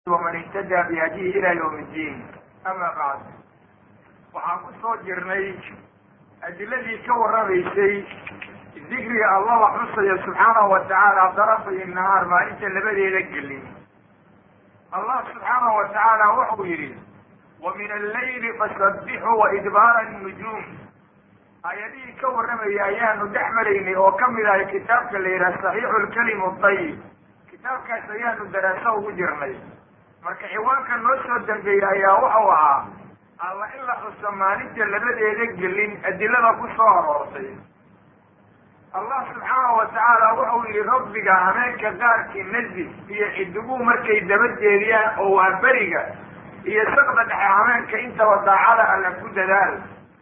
waman ihtadaa bihadihi ila ywm اddiin ama bacd waxaan ku soo jirnay adiladii ka warramaysay dikriga allah la xusayo subxaanahu wa tacaala darafay nahaar maalinta labadeeda gelin allah subxaanahu wa tacaala wuxuu yidhi wa min allayli fasabbixuu wa idbaara nujuum aayadihii ka warramayay ayaanu dhex maraynay oo kamid ahay kitaabka la yidhaha saxiixu lkalimu dayib kitaabkaas ayaanu daraaso ugu jirnay marka ciwaanka noo soo dambeeyey ayaa wuxuu ahaa alla in la xuso maalinta labadeeda gelin adilada ku soo aroortay allah subxaanahu wa tacaala wuxuu yihi rabbiga hameenka qaarkii nazif iyo xidiguu markay dabajeediyaan oo waa beriga iyo saqda dhexe hameenka intaba daacada alla ku dadaal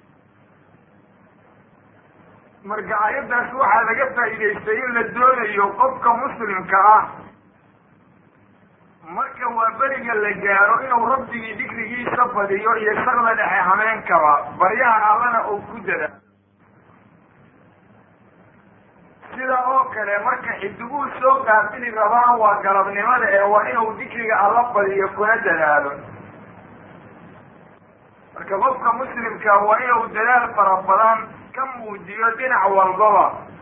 marka aayaddaas waxaa laga faa'iidaystay in la doonayo qofka muslimka ah marka waa beriga la gaaro inuu rabbigii dikrigiisa badiyo iyo saqda dhexe hameenkaba baryahan allana uu ku dada sida oo kale marka xidiguhu soo qaabili rabaan waa galabnimada ee waa inuu dikriga alla badiyo kuna dadaalo marka qofka muslimka waa inuu dadaal fara badan ka muujiyo dhinac walbaba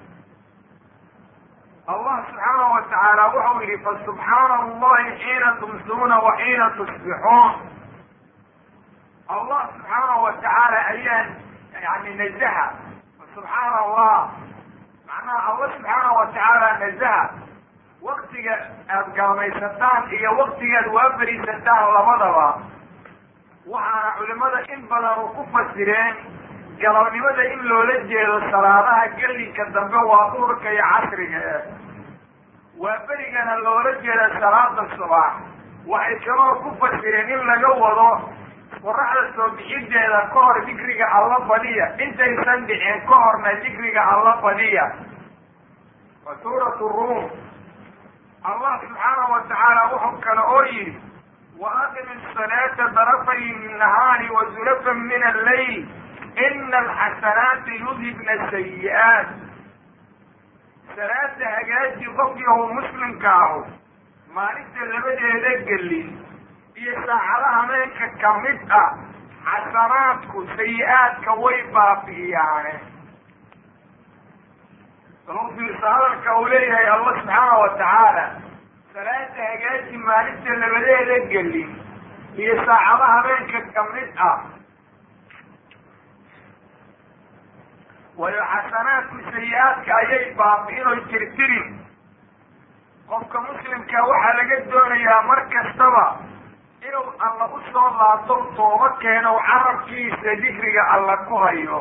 allah subxaanahu wa tacaala wuxuu yihi fasubxaana allahi xiina tumsuuna wa xiina tusbixuun allah subxaanahu wa tacaala ayaa yani nazaha subxaana allah macnaha allah subxaanahu wa tacaala nazaha waktiga aada gaalmaysataan iyo waktigaad waafariisataan labadaba waxaana culimada in badan u ku fasireen galabnimada in loola jeedo salaadaha gelinka dambe waa duhurka iyo casriga e waa berigana loola jeeda salaada subax waxay kaloo ku fasireen in laga wado qoraxda soo bixideeda ka hor dikriga alla badiya intaysan dhicin ka horna dikriga alla badiya wa suurat ruum allah subxaanahu wa tacaala wuxuu kale oo yihi wa aqim salaata darafay nahaari wa zulafan min allayl ina alxasanaati yudhibna sayi-aat salaada hagaaji qofkii ou muslimka ahu maalinta labadeeda gelin iyo saacada hameenka kamid ah xasanaadku sayi-aadka way baabi'iyaane salo fiirsa hadalka uu leeyahay allah subxaana wa tacaala salaada hagaaji maalinta labadeeda gelin iyo saacada hameenka kamid ah waayo xasanaadku sayi-aadka ayay baabi'in oy tirtirin qofka muslimka waxaa laga doonayaa mar kastaba inuu alla u soo laabto tooba keeno carabkiisa dikriga alla ku hayo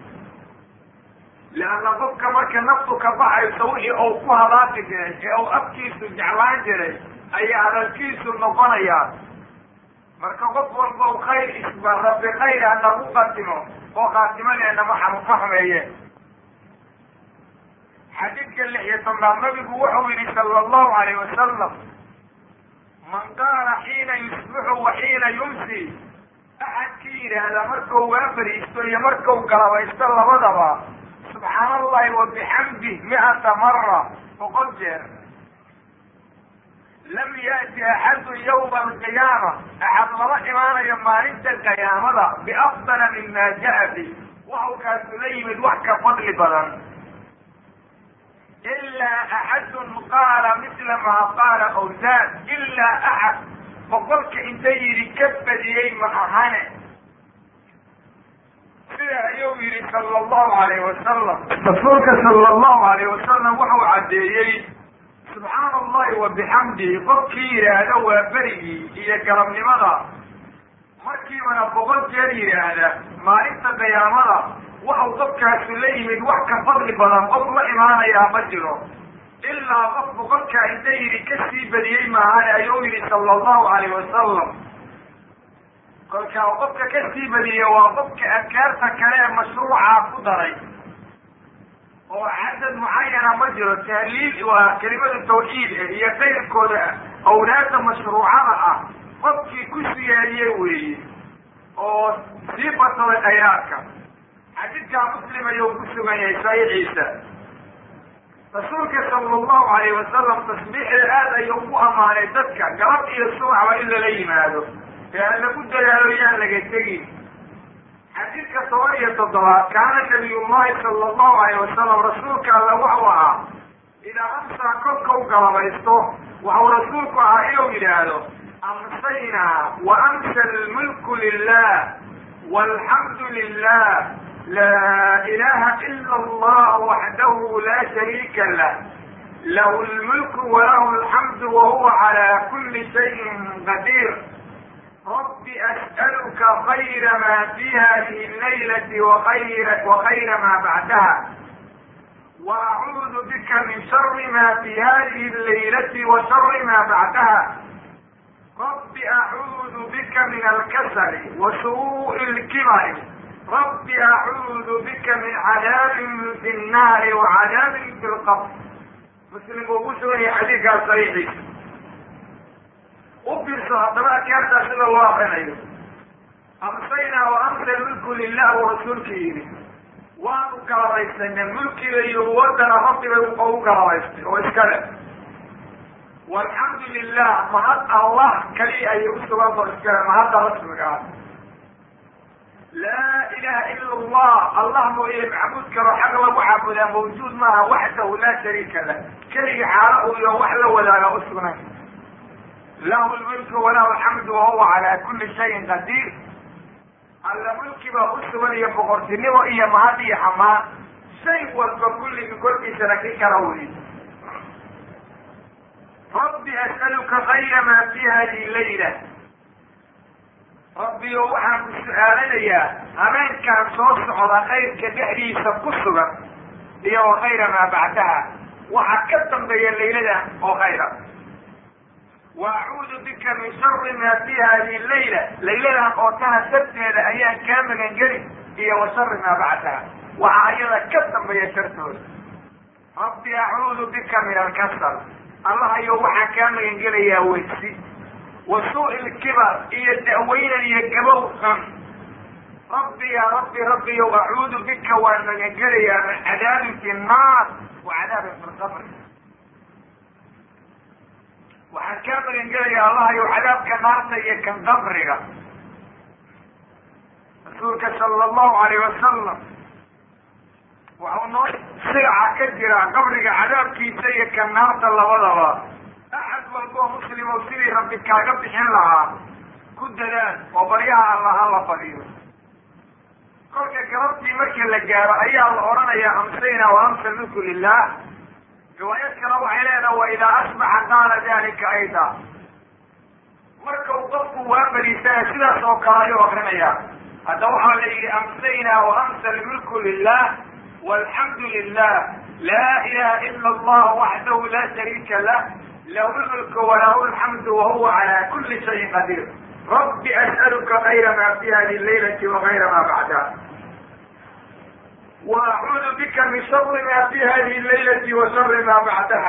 leanna qofka marka naftu ka baxayso wixii uu ku hadaaqi jiray ee uu afkiisu jeclaan jiray ayaa hadalkiisu noqonayaa marka qof walba u khayr isba rabbi khayr ha nagu qatimo oo khaatimadeena maxanu ka xumeeye xadiidka lix iyo tobnaad nabigu wuxuu yihi sala allahu alayh wasalam man qaala xiina yusbixu wa xiina yumsi axadkii yidhaahda markau waafariisto iyo markau galabaysto labadaba subxaana allahi wa bixamdih mi-ata mara boqol jeer lam yaati axadu yawma alqiyaama axad lama imaanayo maalinta qiyaamada biafdala mima jaa bi waxau kaasu la yimid wax ka fadli badan ilaa axadun qaala misla maa qaala awsaad ilaa axad boqolka inta yidhi ka badiyey ma ahane sida ayuu yihi sala allahu alayh wasalam rasuulka sala allahu alayh wasalam wuxuu caddeeyey subxaana allahi wa bixamdihi qofkii yidhaahda waa berigii iyo galabnimada markiibana boqol jeer yidhaahda maalinta qiyaamada waxau qofkaasu la yimid wax ka fadli badan qof la imaanayaa ma jiro ilaa qof boqolkaa inta yidhi kasii badiyey maahane ayuu yihi sala allahu alayh wasalam kolkaa qofka kasii badiye waa qofka adkaarta kale ee mashruucaa ku daray oo cadad mucayana ma jiro tahliil waa kelimada tawxiid ah iyo kayrkooda awlaada mashruucada ah qofkii ku siyaadiye weeye oo sii badsaday khayraadka xadiidkaa muslim ayuu ku sugan yahay saxiixiisa rasuulka sala allahu alayh wasalam tasbiixda aad ayuu ugu ammaanay dadka galab iyo subaxba in lala yimaado ee aan lagu dadaalo yaan laga tegin xadiidka toban iyo toddobaad kaana nabiyullahi sala allahu alayh wasalam rasuulka alla waxuu ahaa idaa amsaa kolka u galabaysto waxau rasuulku ahaa inuu yidhaahdo amsaynaa wa amsa almulku lilah walxamdu lilah laa ilaha ila allah waxdahu laa shariika lah lahu lmulku walahu alxamdu wahuwa calaa kuli shayin qadiir rabbi as'aluka khayra ma fi hadihi allaylati wakayra wakayra ma bacdaha وأعوذ بك من شر ما في هذه الليلة وشر ما بعدها رب أعوذ بك من الكسل وسوء الكبر رب أعوذ بك من عذاب في النار وعذاب في القبر مسلم ومسلم حديث صحيح وبرسو هذا كانت سيد الله عليه أمسينا وأمسى الملك لله ورسولك إليه waanu galabaysnayna mulkiga iyo wadana rabbibay ugu galabaystay oo iskale walxamdu lilah mahad allah kaliya ayay usugan oo iskale mahadda rasmiga ah laa ilaha ila allah allah mooye macbuud kalo xaq lagu caabudaa mawjuud maaha waxdahu laa shariika lah keligii xaalo uu iyo wax la wadaaga usugnayn lahu lmulku walahu alxamdu wahuwa calaa kuli shayin qadiir alla mulki baa u sugan iyo boqortinimo iyo mahad iyo xamaan shay walba kulligii korkiisana ki kala wey rabbi as'aluka khayra maa fi hadihi layla rabbiyo waxaan ku su-aalanayaa habeenkaan soo socda khayrka dhexdiisa ku sugan iyo wa khayra maa bacdaha waxaa ka dambeeya layladan oo khayra wa acuudu bika min shari ma fi hadihi layla layladan oo taha sharteeda ayaan kaa magangeli iyo wa shari maa bacdaha waxaa ayada ka dambeeya shartooda rabbi acuudu bika min alkasal allah ayo waxaan kaa magangelayaa weysi wa suu'i lkibar iyo da'weynan iyo gabow xun rabbi ya rabbi rabbiyow acuudu bika waan magangelayaa min cadaabin fi nnaar wa cadaabin fi lqabri waxaan kaa magangelayaa allahayow cadaabka naarta iyo kan qabriga rasuulka sala allahu alayh wasalam waxau noo sigaca ka jira qabriga cadaabkiisa iyo kan naarta labadaba axad walboo muslimow sidii rabbi kaaga bixin lahaa ku dadaal oo baryaha alla ha la fadhiyo kolka galabtii markii la gaaro ayaa la odhanayaa amsayna wa amsa mulku lilah riwaayad kale waxay leedaha wa idaa asbaxa qaala dalika ayda marka uu qofku waa bariisana sidaas oo kale ayuu akrinayaa hadda waxaa la yidhi amsayna wa amsa almulku lilah walxamdu lilah laa ilaha ila allah waxdahu laa shariika lah lahu lmulku walahu alxamdu wahuwa cala kuli shayin qadiir rabbi as'aluka kayra ma fi hadihi laylati wakayra ma bacdaha وأعوذ بك من شر ما في هذه الليلة وشر ما بعدها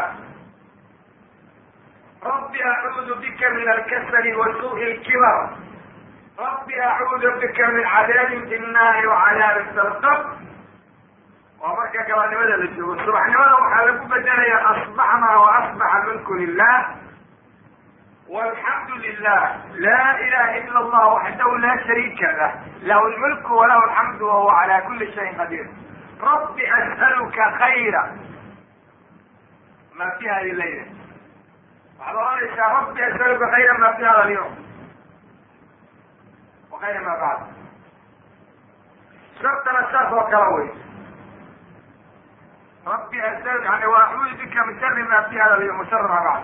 رب أعوذ بك من الكسل وسوء الكبر رب أعوذ بك من عذاب في النار وعذاب في القبر ومركا كما لماذا للجوء الصبح لماذا وحالك بدنا أصبحنا وأصبح الملك لله والحمد لله لا إله إلا الله وحده لا شريك له له الملك وله الحمد وهو على كل شيء قدير رب أسألك خيرا ما في هذه الليلة وحضر يا رب أسألك خيرا ما في هذا اليوم وخير ما بعد شرط الأساس وكروي ربي أسألك يعني وأعوذ بك من شر ما في هذا اليوم وشر ما بعد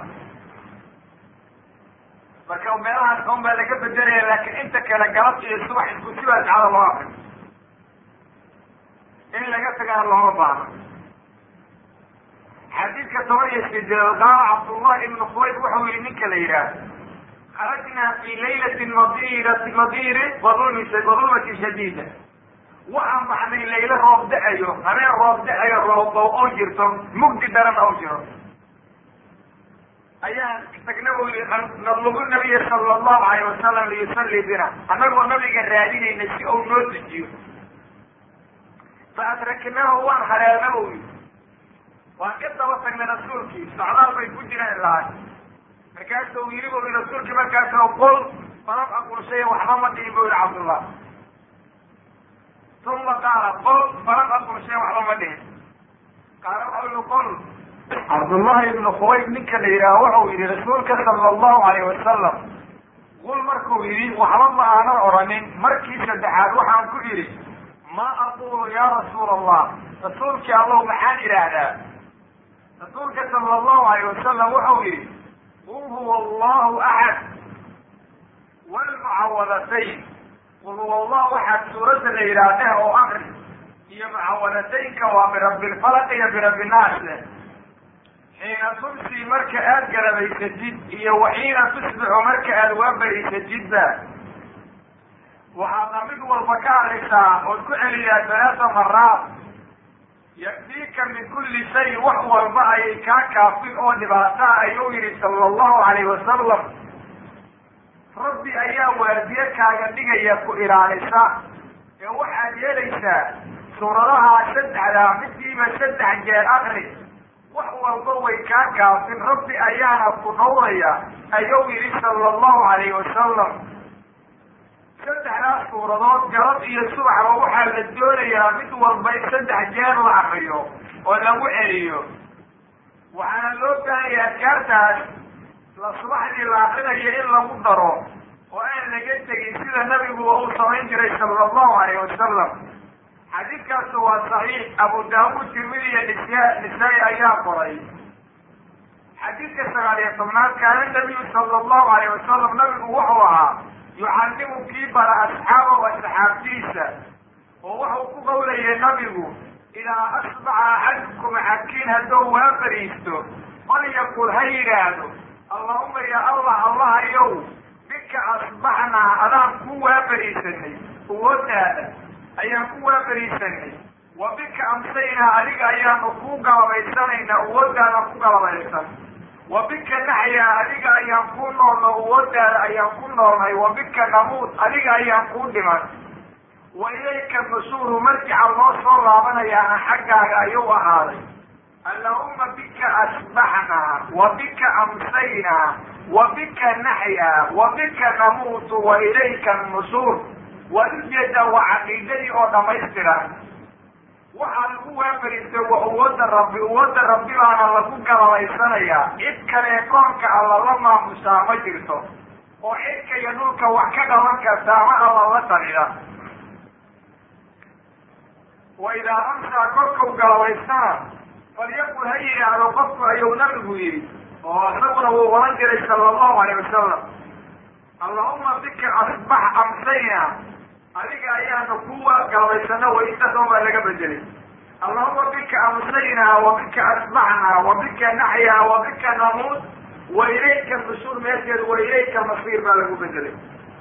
marka meelahaas on baa laga bedelaya laakiin inta kale galabta iyo subax isku sibaas cada loo akri in laga tagana looma baahno xadiidka toban iyo sideed qaala cabdullahi ibnu khuwayb wuxuu yihi ninka la yidhaah kharajnaa fi laylati madirati madirin wadulmi wadulmati shadiida waxaan baxnay laylo roob da-ayo habeen roob da-ayo roobbow oo jirto mugdi daran oo jiro ayaan tagna u yii nadlubu nabiya sala allahu alayh wasalam liyusalli bina annagoo nabiga raadinayna si uu noo dejiyo fa adraknaahu waan haleelna u yii waan ka daba tagnay rasuulkii socdaal bay ku jireen lahay markaasuu yiri bu i rasuulkii markaasoo qol falam aqul shaya waxba ma dhihin bu yihi cabdullah uma qaala qol falam aqul shaya waxba ma dhihin qaala waxa ui qol cabdullahi ibnu khubayb ninka la yidhaaha wuxuu yihi rasuulka sala allahu alayh wasalam qul markuu yidhi waxba ma aanan oranin markii saddexaad waxaan ku idhi ma aqulu ya rasuul allah rasuulkii allahu maxaan idhaahdaa rasuulka sala allahu alayh wasalam wuxuu yihi qul huwa allahu axad walmucawadatayn qul huwa allahu axad suuradda la yidhahdeh oo akri iyo mucawadataynka waa birabbi lfalaq iyo birabbi naas leh xiina tumsi marka aada garabaysatid iyo waxiina tusbixu marka aada waabarisatidba waxaadna mid walba ka hadlaysaa ood ku celiyaa talaata maraad yakfiika min kulli shay wax walba ayay kaa kaafin oo dhibaataa ayuu yihi sala allahu alayh wasalam rabbi ayaa waardiye kaaga dhigaya ku ilaalisa ee waxaad yeelaysaa suuradaha saddexdaa midiiba saddex jeer akri wax walba way kaa kaafin rabbi ayaana ku dhawraya ayuu yihi sala allahu alayh wasalam saddexdaas suuradood galab iyo subaxba waxaa la doonayaa mid walba in saddex jeer la akriyo oo lagu celiyo waxaana loo baahaya adkaartaas la subaxdii la akrinayo in lagu daro oo aan laga tegin sida nabiguba uu samayn jiray sala allahu alayh wasalam xadiidkaas waa saxiix abu daawuud tirmidi iyo nisa nisaa-i ayaa qoray xadiidka sagaal iyo tobnaad kaana nabiyu sala allahu alayh wasalam nabigu wuxuu ahaa yucallimu kii bara asxaabahu asxaabtiisa oo wuxuu ku qawlayay nabigu idaa asbaxa axadukum xakiin hadduu waa fariisto falyaqul ha yidhaahdo allahuma ya allah allahayow bika asbaxnaa adaan ku waafariisanay uwadaada ayaan ku waafariisanay wa bika amsaynaa adiga ayaanu ku galabaysanaynaa uwadaada ku galabaysan wa bika naxyaa adiga ayaan ku noolno uwadaada ayaan ku noolnay wa bika namuud adiga ayaan kuu dhiman wa ilayka masuuru marjica loo soo laabanayaana xaggaaga ayuu ahaaday allahuma bika asbaxnaa wa bika amsaynaa wa bika naxyaa wa bika namuutu wa ilayka nusuur waad ujeedaa waa caqiidadii oo dhamaystiran waxaa lagu waafariistay waa uwada rabbi uwada rabbi baana lagu galabaysanayaa cid kalee koonka alla la maamusaa ma jirto oo xidka iyo dhulka wax ka qaban karta ama alla la talida wa idaa amsaa korkau galabaysana falyaqul ha yidhaahdo qofku ayuu nabigu yidhi oo isaguna wuu oran jiray sala allahu alayh wasalam allahuma bika asbax amsayna adiga ayaanu kuwa galabaysano way intaasoo baa laga bedelay allahuma bika amsaynaa wa bika asbaxnaa wa bika naxyaa wa bika namuud wa ilayka nusuur meesheedu wa ilayka masiir baa lagu bedelay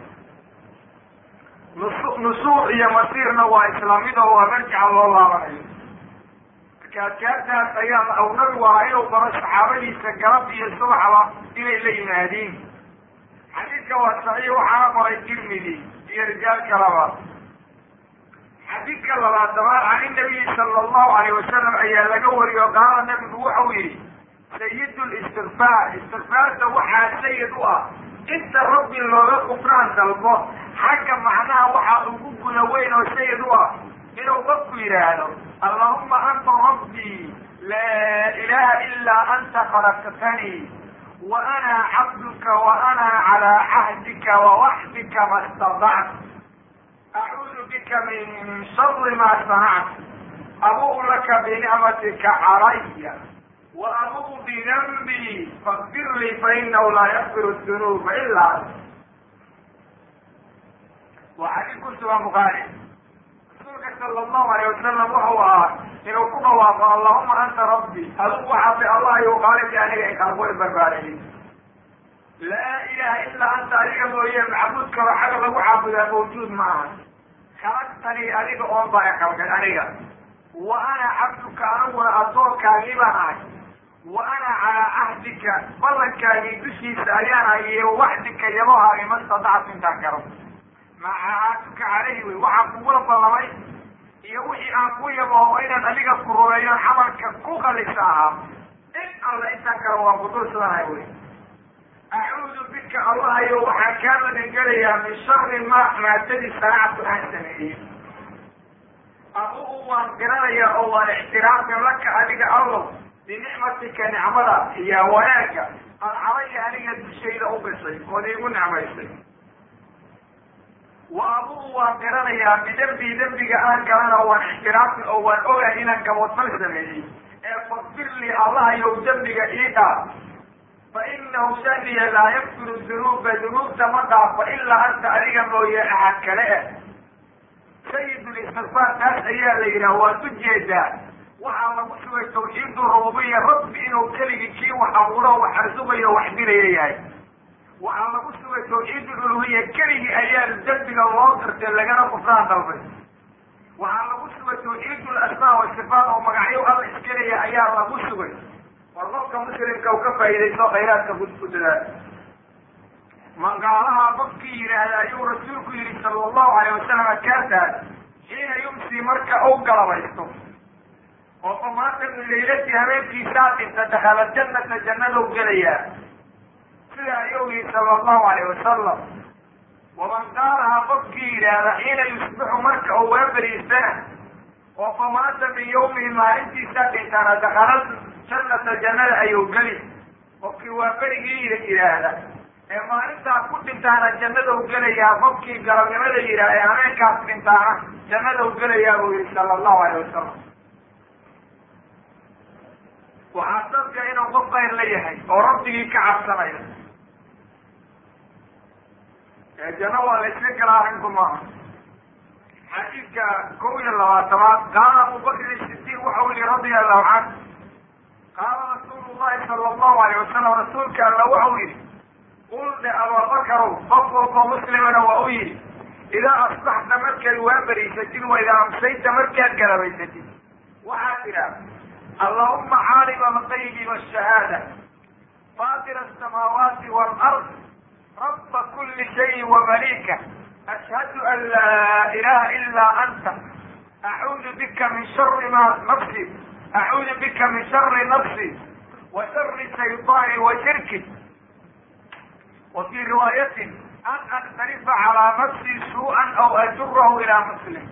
nus nusuur iyo masiirna waa islaamida oo marjica loo laabanayo marka adkaartaas ayaa aw nabigu ahaa inuu baro saxaabadiisa galab iyo subaxba inay la yimaadiin xadiidka waa saxiix waxaana qoray tirmidi iyo rijaal kalaba xadiidka labaad dabaad can inabiyi sala allahu alayh wasalam ayaa laga wariyo qaala nabigu wuxuu yihi sayid listikfaar istikfaarta waxaa sayid u ah inta rabbi looga kufraan dalbo xagga macnaha waxaa ugu guda weyn oo sayid u ah inuu qofku yidhaahdo allahuma anta rabbii laa ilaha ilaa anta khalaqtanii wa ana cabduka wa ana calaa cahdika wawaxdika ma stadactu acuudu bika min shari ma sanactu abu'u laka binicmatika calaya wa abu'u bidanbii fakfir lii fainahu laa yakfiru dunuuba ila ant waa xadiid ku sugan bukhaari rasuulka sala allahu alayh wasalam wuxuu ahaa inuu ku dhawaaqo allahuma anta rabbi adigu waxaatay allah iyu qaalibki aniga ikalku barbaariyey laa ilaha ilaa anta adiga mooye macbuud kalo xaga lagu caabudaa mawjuud ma aha khalaqtanii adiga oon baa ikalkay aniga wa ana cabduka aniguna addoonkaagii baan ahay wa ana calaa cahdika ballankaagii dushiisa ayaan ahay iyo waxdika yabohaagi ma stadactu intaan karo macaatuka caleyhi wey waxaan kugula ballamay iyo wixii aan ku yaboo inaan adiga ku rumeeyo camalka ku qalisa ahaa in alla intaan kale waan kudulsadanahay wey acuudu bika allahayo waxaan kaa magangelayaa min shari ma maadadii sanactu aan sameeyey adugu waan garanayaa oo waan ixtiraafin laka adiga allow binicmatika nicmada iyo wanaagga aad calaya aniga dushayda u bisay ood iigu nicmaysay wa adugu waan garanayaa bidembii dembiga aan galana waan ixtiraafin oo waan ogahay inaan gaboodfal sameeyey ee fakfir lii allahayow dembiga ii dhaaf fa inahu shaniya laa yakfiru dunuuba dunuubta ma dhaafo ilaa anta adiga mooye axad kale eh sayidlistigfaar taas ayaa la yidhaha waad u jeedaa waxaa lagu sugay tawxiidu rububiya rabbi inuu keligii kii wax abuuro wax arsumayo wax dilaya yahay waxaa lagu sugay tawxiid uluhiya keligii ayaa dembiga loo dirtay lagana kufraan dalbay waxaa lagu sugay tawxiid lasmaa wasifaat oo magacyo alla iskelaya ayaa lagu sugay war qofka muslimka u ka faa'iidaysto khayraadka ku dadaal magaalaha qofkii yidhaahda ayuu rasuulku yihi sala allahu alayh wasalam kaataas xiina yumsi marka u galabaysto oo famaanta min laylati habeenkiisaa dhinta dakhala jannata jannadou gelayaa sida ayuu yihi sala allahu alayh wasalam waman qaalaha qofkii yidhaahda xiina yusbixu marka uu waaberiistana oo famaanta min yawmihi maalintiisaa dhintana dakhala jannata jannada ayuu geli qofkii waa berigii yidhaahda ee maalintaa ku dhintaana jannada u gelayaa qofkii galabnimada yidhaah ee habeenkaas dhintaana jannada u gelayaa buu yihi sala allahu alayh wasalam waxaa dadka inuu qof kayr la yahay oo rabbigii ka cabsanayo ee janno waa la isla galaa arrinku maaha xadiidka kow iyo labaatamaad qaala abubakrin sidiiq waxau yihi radia allahu canhu qaala rasuulu llahi sala allahu alayh wasalam rasuulka alla waxau yihi qul dhe ababakarow qof walboo muslimana waa u yidhi idaa asbaxta markaad waaberiysatid wa idaa amsayta markaad galabaysatid waxaad tidhaah allahuma caalima alqaybi waashahaada faatira asamaawaati waalard raba kuli shayin wamalika ashhadu an laa ilaha ilaa anta acuudu bika min shari ma nafsi acuudu bika min shari nafsi wa shari shayطaani wa shirki وفي رواية أن أقترف على نفسي سوءا أو أجره إلى مسلم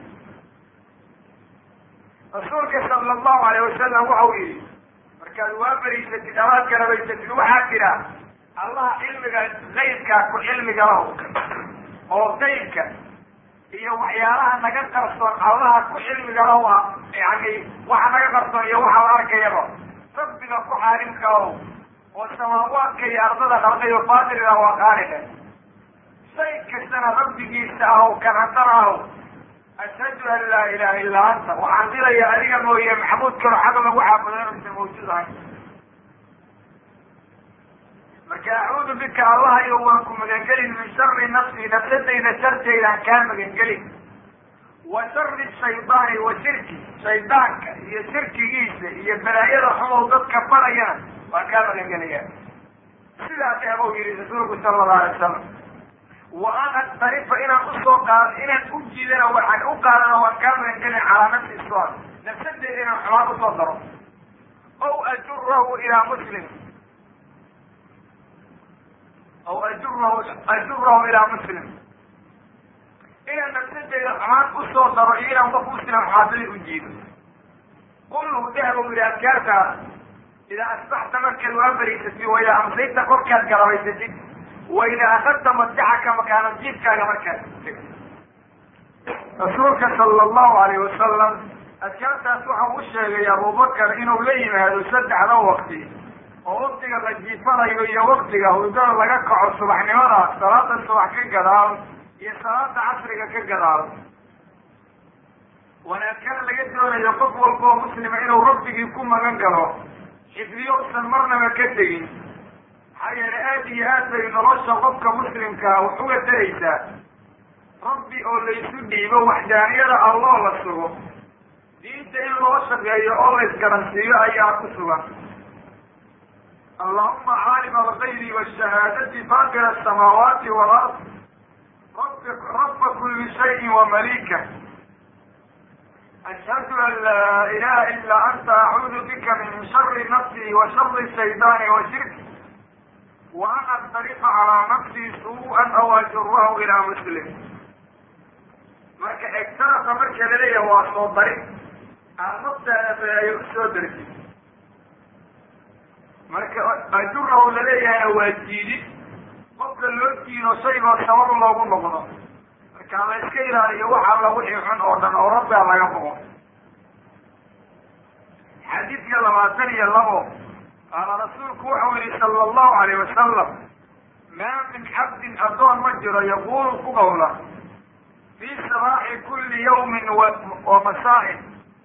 rasuulka sala allahu alayh wasalam waxau yihi markaad waa beriysatid amaad garabaysatid waxaa jira allaha cilmiga qaybkaa ku cilmiga laho oo qaybka iyo waxyaalaha naga qarsoon allaha ku cilmiga laho a yani waxa naga qarsoon iyo waxa la arkayaba rabbiga ku xaarimka laho oo samaawaadka iyo ardada qalqayo faadiliga waa qaaliga shay kastana rabbigiisa ahow kan haddana ahow ashhadu an laa ilaha illaa anta waxaan dilaya adiga mooye maxamuud kalo xag lagu caabudanaysa mawjuud ahay marka acuudu bika allahayo waan ku magangelin min shari nafsi nafsadayda sharteydaan kaa magangelin wa shari shaydaani wa shirki shaydaanka iyo shirkigiisa iyo balaayada xumow dadka barayana waan kaa magangelaya sidaas abuu yihi rasuulku sala allahu alay wasalam wa an aktarifa inaan usoo qaad inaan u jiidana waxaan u qaadana waan kaa magangelin calaa nafsi islam nafsadeeda inaan xumaan usoo daro aw ajurahu ilaa muslim aw ajurahu ajurahu ilaa muslim inaan nafsadeeda xumaan usoo daro iyo inaan qof muslim xumaadada u jiido qulhu dahbu yihi adkaartaada idaa asbaxta markaad waa beriysatid wa idaa amsayta korkaad garabaysatid wa idaa akadta madjaxaka makaana jiibkaaga markaad rasuulka sala allahu alayh wasalam adkaartaas waxau u sheegay abubakar inuu la yimaado saddexda wakti oo waktiga la jiifanayo iyo waktiga hurdada laga kaco subaxnimada salaada subax ka gadaal iyo salaada casriga ka gadaal wanaagkana laga doonayo qof walba oo muslima inuu rabbigii ku magan galo xifdiyo usan marnaba ka tegin maxaa yeele aada iyo aad bay nolosha qofka muslimkaa wax uga daraysaa rabbi oo laysu dhiibo waxdaaniyada alloo la sugo diinta in loo shaqeeyo oo la isgaransiiyo ayaa ku sugan allahuma caalima algaybi washahaadati faakir asamaawaati walard rab raba kuli shayin wamalika ashhadu an laa ilaha ilaa anta acuudu bika min shari nafsii wa shari shaydaani wa shirki wa an astariqa calaa nafsii suu-an aw ajurahu ilaa muslim marka egtarafa marka laleeyahay waa soo darin aan naftaada ay u soo darji marka ajurahu laleeyahayna waa jiidid qofka loo jiido shaygoo sabab loogu noqdo marka la iska ilaaliyo wax alla wixii xun oo dhan oo rabbiga laga boqo xadiidka labaatan iyo labo qaala rasuulku wuxuu yihi sala allahu alayh wasalam maa min cabdin addoon ma jiro yaqulu ku qawla fi sabaaxi kuli yawmin wa masaain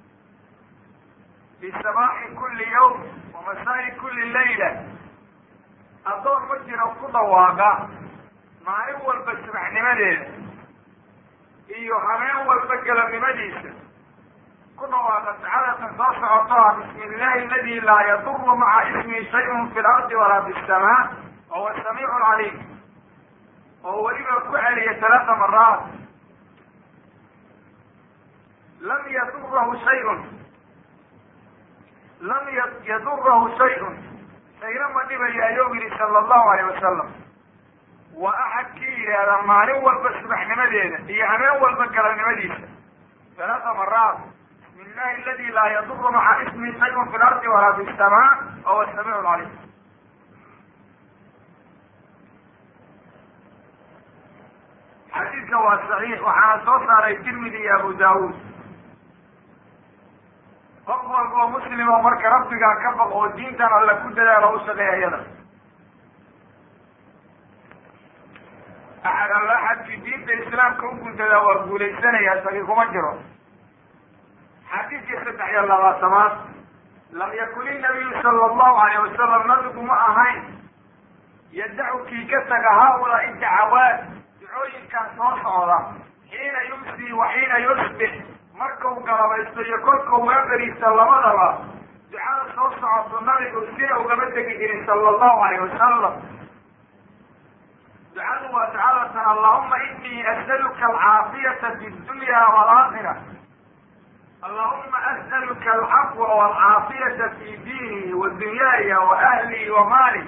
fi sabaaxi kuli yawm wa masaa'i kuli layla addoon ma jiro ku dhawaaqa maalin walba subaxnimadeeda iyo habeen walba galabnimadiisa ku dhawaaqa ducadatan soo socotoa bismi illahi aladi laa yaduru maca ismihi shayun fi lardi walaa fi samaa wahuwa samiicu caliim oo weliba ku celiya talaata maraat lam yadurahu shayun lam yadurahu shayun shayna ma dhibaya ayuu yihi sala allahu alayh wasalam waa axad kii yidhaahda maalin walba subaxnimadeeda iyo habeen walba galabnimadiisa talaata maraat bismi illahi aladi laa yaduru maca ismihi shayun fi lardi walaa fi samaa wahuwa samiicu caliim xadiidka waa saxiix waxaana soo saaray tirmidi iyo abu daawuud qof walba oo muslim oo marka rabbigaa ka baq oo diintan alla ku dadaalo u shaqeeya iyada axad alla axadkii diinta islaamka u guntadaa waa guulaysanaya sagi kuma jiro xadiidkii saddex iyo labaatamaad lam yakun inabiyu sala allahu alayh wasalam nabigu ma ahayn yadacu kii ka taga haaulaai dacawaat ducooyinkan soo socda xiina yumsi wa xiina yusbix markau galabaysto iyo kolkau waaberiista labadaba ducada soo socoto nabigu sina ugama tegi jirin sala allahu alayh wasalam ducadu waa ducadatan allahuma inii as'aluka alcaafiyata fi dunya waalaakhira allahuma as'aluka alcafwa waalcaafiyata fi diini wa dunyaaya wa ahli wa maali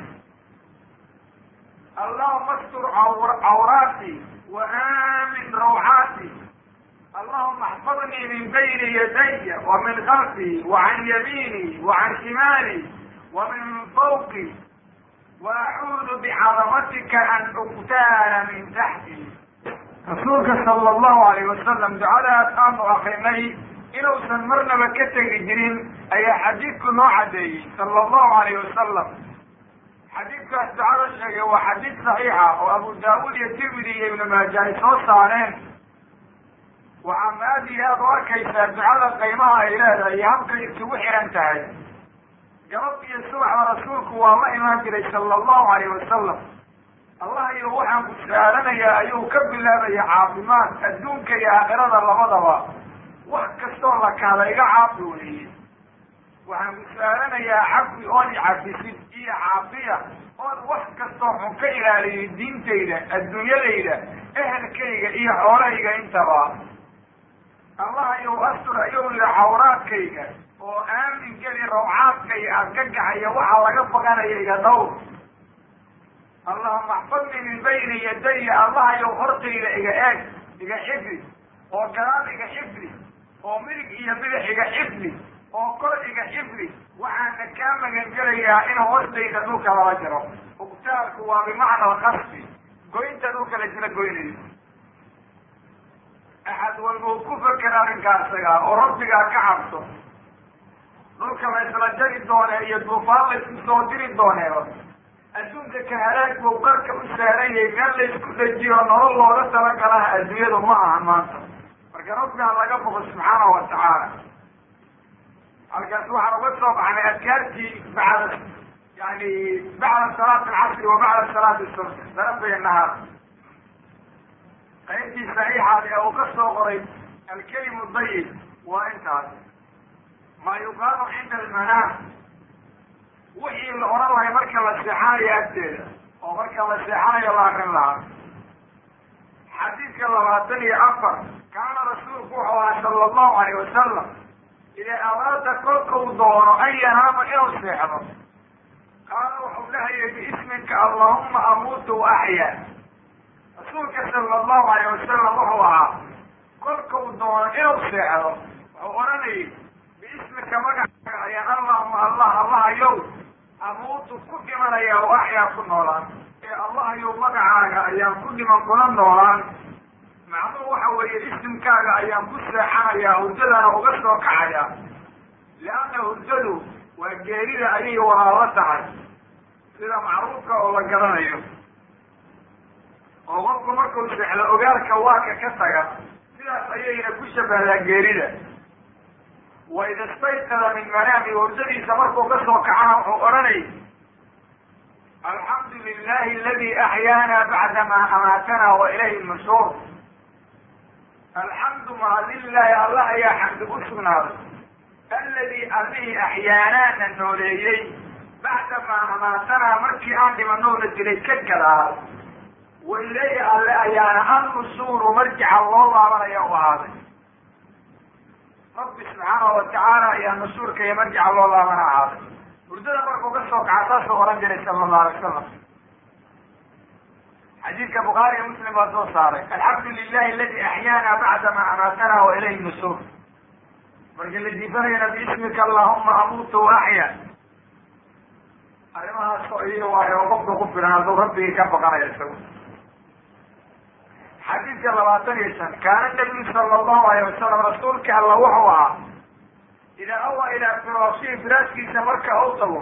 allahuma astur cawraati wa aamin rawcaati allahuma axfadnii min bayni yadaya wa min khalfii wa can yamiini wa can shimaali wa min fawqi wa acuudu bicadamatika an ugtaana min taxti rasuulka sala allahu alayh wasalam ducadaas aanu akrinay inuusan marnaba ka tegi jirin ayaa xadiidku noo caddeeyey sala allahu alayh wasalam xadiidkaas ducada sheegay waa xadiid saxiixa oo abu daawuud iyo tirmidi iyo ibnu maaja ay soo saareen waxaad aada iyo aada u arkaysaa ducada qiimaha ay leedahay iyo habkay isugu xiran tahay gabab iyo subaxda rasuulku waa la imaan jiray sala allahu alayh wasalam allah iyo waxaan ku su-aalanayaa ayuu ka bilaabaya caafimaad adduunka iyo aakhirada labadaba wax kastoo la kahda iga caafi weeye waxaan ku su-aalanayaa cafi ood i cafisid iyo caafiya ood wax kastoo xun ka ilaaliyo diintayda adduunyadayda ehelkayga iyo xoolahayga intaba allah ayuu astur ayuu yihi cawraadkayga oo aamin geli rawcaadkayga argagaxaya waxaa laga baqanaya iga dhowr allahuma axfadnii min bayni yadaya allah ayou hortayda iga eeg iga xifdi oo gadaal iga xifdi oo midig iyo bidix iga xifdi oo kor iga xifdi waxaana kaa magangelayaa in hoostayda dhulka lala jiro ugtaalku waa bimacna alkasfi goynta dhulka la jira goynayo axad walba uu ku feker arrinkaa isagaa oo rabbigaa ka cabso dhulka la isla jari doone iyo duufaan la isku soo diri dooneeba adduunka ka halaag buu qarka u saaranyay meel la isku dhajiyo nolol looga talagalaha adduunyadu ma aha maanta marka rabbigaa laga boqo subxaanahu watacaala halkaas waxaan uga soo baxnay adkaartii bacda yani bacda salaati alcasri wa bacda salaati subx darafay nahaar qaybtii saxiixaad ee uu ka soo qoray alkelimu dayib waa intaas maa yuqaalu cinda almanaam wixii la odhan lahay marka la seexanayo agteeda oo marka la seexanayo la akrin lahaa xadiid xadiidka labaatan iyo afar kaana rasuulku wuxuu ahaa sala allahu alayh wasalam idaa araada kolkau doono an yanaama inuu seexdo qaala wuxuu dhahayay biisminka allahuma amuutu wa axyaa rasuulka sala allahu alayh wasalam wuxuu ahaa kolkau doono inuu seexdo wuxuu odhanayay biismika magacaaga ayaan allahuma allah allahayow amuutu ku dhimanaya wa axyaa ku noolaan ee allahayow magacaaga ayaan ku dhiman kuna noolaan macnuhu waxa weeye isimkaaga ayaan ku seexanayaa hurdadana uga soo kacaya lianna hurdadu waa geerida ayay walaalo tahay sida macruufka oo la garanayo oo qofku markuu seexdo ogaalka waaka ka taga sidaas ayayna ku shabahdaa geerida wa ida stayqada min manaami hurdadiisa markuu ka soo kacana wuxuu odhanay alxamdu lilahi aladi axyaana bacdama amaatana wa ilayhi lmashuur alxamdu mahadilaahi allah ayaa xamdi u sugnaaday aladi allihii axyaanaana nooleeyey bacdamaa amaatanaa markii aan dhimanoona dilay ka gadaal wa ilayhi alle ayaana annusuuru marjica loo laabanaya u ahaaday rabbi subxaanahu watacaala ayaa nusuurka iyo marjica loo laabana ahaaday hurdada markuu ka soo kaca saasuu ohan jiray sala allahu alay wasalam xadiidka bukhaari iyo muslim baa soo saaray alxamdu lilahi aladi axyaana bacdama amaatana wa ilayhi nusuur markii la diifanayana biismika allahuma amuutu wa axya arrimahaas oo iyo waayo qofka ku filan hadduu rabbigii ka baqanayo isagu xadiidka labaatan iyo shan kaana nabiyu sala allahu alayh wasalam rasuulka alla wuxuu ahaa idaa awa ilaa firaashi firaaskiisa marka u tago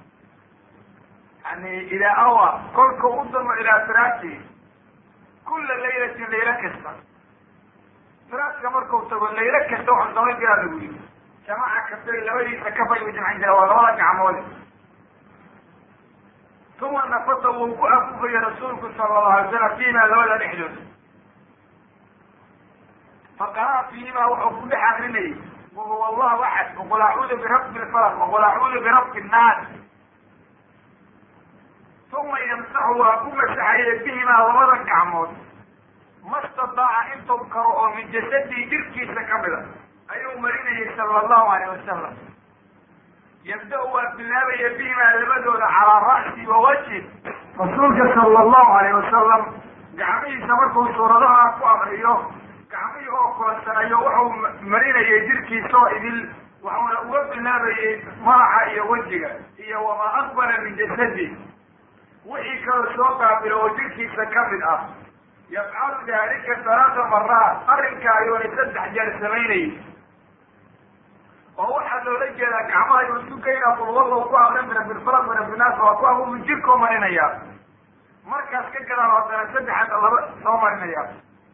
yani idaa awa kolka u damo ilaa firaashi kula laylatin laylo kasta firaaska markau tago laylo kasta waxuu samayn jiraa lagu yiri jamaca kastay labadiisa kafay u jamcin jira waa labada gacmood uma nafasa wuu ku afufaya rasuulku sala allahu alay wasalam fiimaa labada dhexdood faqaraa fiimaa wuxuu ku dhex akrinayay wahuwa allahu axad waqul acuudu birabbi lfalaq waqul acuudu birabbi nnaas uma yamsaxu waa ku masaxaye bihimaa labada gacmood ma stataaca intuu karo oo min jasadii jirkiisa kamida ayuu marinayay sala allahu alayh wasalam yabda-u waa bilaabaya bihimaa labadooda calaa ra'si wa wajhi rasuulka sala allahu alayh wasalam gacmihiisa markuu suuradaha ku akriyo gacmihii oo kulansanayo wuxuu marinayay jirkiisa oo idil waxuuna uga bilaabayay madaxa iyo wejiga iyo wamaa aqbala min jasadi wixii kaloo soo qaabilo oo jirkiisa kamid ah yafcalu daalika salaata maraat arrinka ayuuna saddex jeer samaynayay oo waxaa loola jeedaa gacmaha ayuu isu geynaa qulwallow ku akrin birabilfalaq birabinaas waa ku abubu jirkoo marinaya markaas ka gadaan haddana saddexaad laba soo marinaya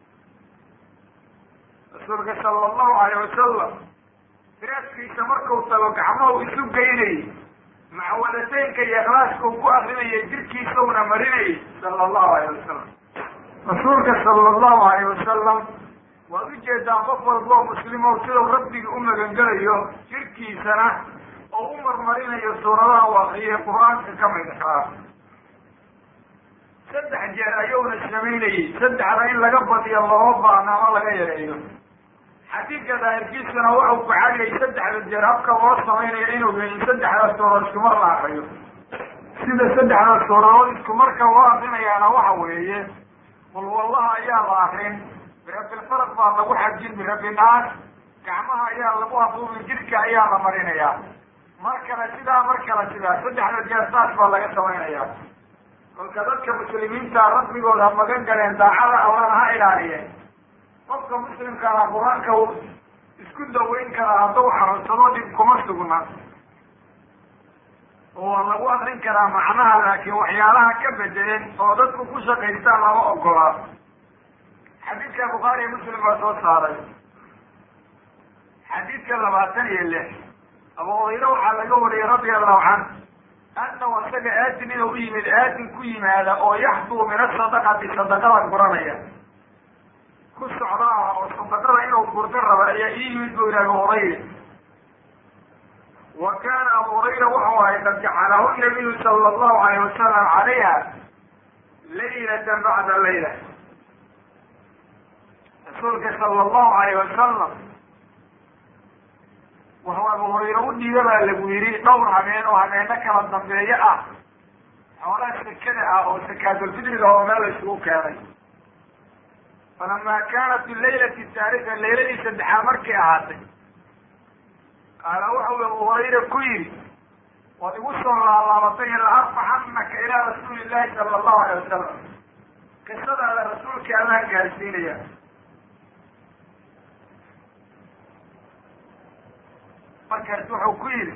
rasuulka sala allahu alayh wasalam firaaskiisa markuu tago gacmahu isu geynayay macwadataynka iyo ikhlaaska uu ku akrinayay jirkiisawna marinayay sala allahu alayh wasalam rasuulka sala allahu alayh wasalam waad ujeedaan qof walboo muslimow sidau rabbigi u magangelayo jirkiisana oo u marmarinayo suuradaha u akriyay qur-aanka ka mid ah saddex jeer ayuuna samaynayey saddexda in laga badiyo lama baana ama laga yareeyo xadiidka daahirkiisuna wuxuu ku cadiyay saddexda jeer habka loo samaynayo inuu yahin saddexda suuradood iskumar la akriyo sida saddexda suuradood iskumarka loo akrinayaana waxa weeye qul wallaha ayaa la akrin birabilfaraq baa lagu xajin birabinaas gacmaha ayaa lagu afuubin jidhka ayaa la marinayaa mar kale sidaa mar kale sidaa saddexda jeer saas baa laga samaynaya kolka dadka muslimiinta rabbigooda ha magan galeen daacada allana ha ilaaliyeen qofka muslimkaana qur-aanka uu isku daweyn karaa hadduu xanuunsado dhib kuma sugna oo waa lagu akrin karaa macnaha laakiin waxyaalaha ka bedeleen oo dadku ku shaqaystaan lama ogolaa xadiidka bukhaari iyo muslim baa soo saaray xadiidka labaatan iyo lix abu hurayre waxaa laga wariyey radia allahu canh annahu isaga aatin inuu u yimid aatin ku yimaada oo yaxduu min asadaqati sadaqada guranaya ku socda ah oo sadaqada inuu gurto raba ayaa ii yimid buu yihi abu hurayre wa kaana abu hurayra wuxuu ahay qad jacalahu nabiyu sala allahu alayh wasalam calayha laylatan bacda layla rasuulka sala allahu alayh wasalam wuxuu abu hurayre u dhiiba baa lagu yidhi dhowr habeen oo habeeno kala dambeeyo ah xoolaha sekada ah oo sakaatulfidriga oo meel la isugu keenay falama kaanat ilaylati taarika layladii saddexaad markay ahaatay qaala wuxuu abu hurayre ku yidhi waad igu soo laalaabatay la arfaxanaka ilaa rasuuli llahi sala allahu alay wasalam qisadaada rasuulka amaan gaarsiinaya markaas wuxuu ku yidhi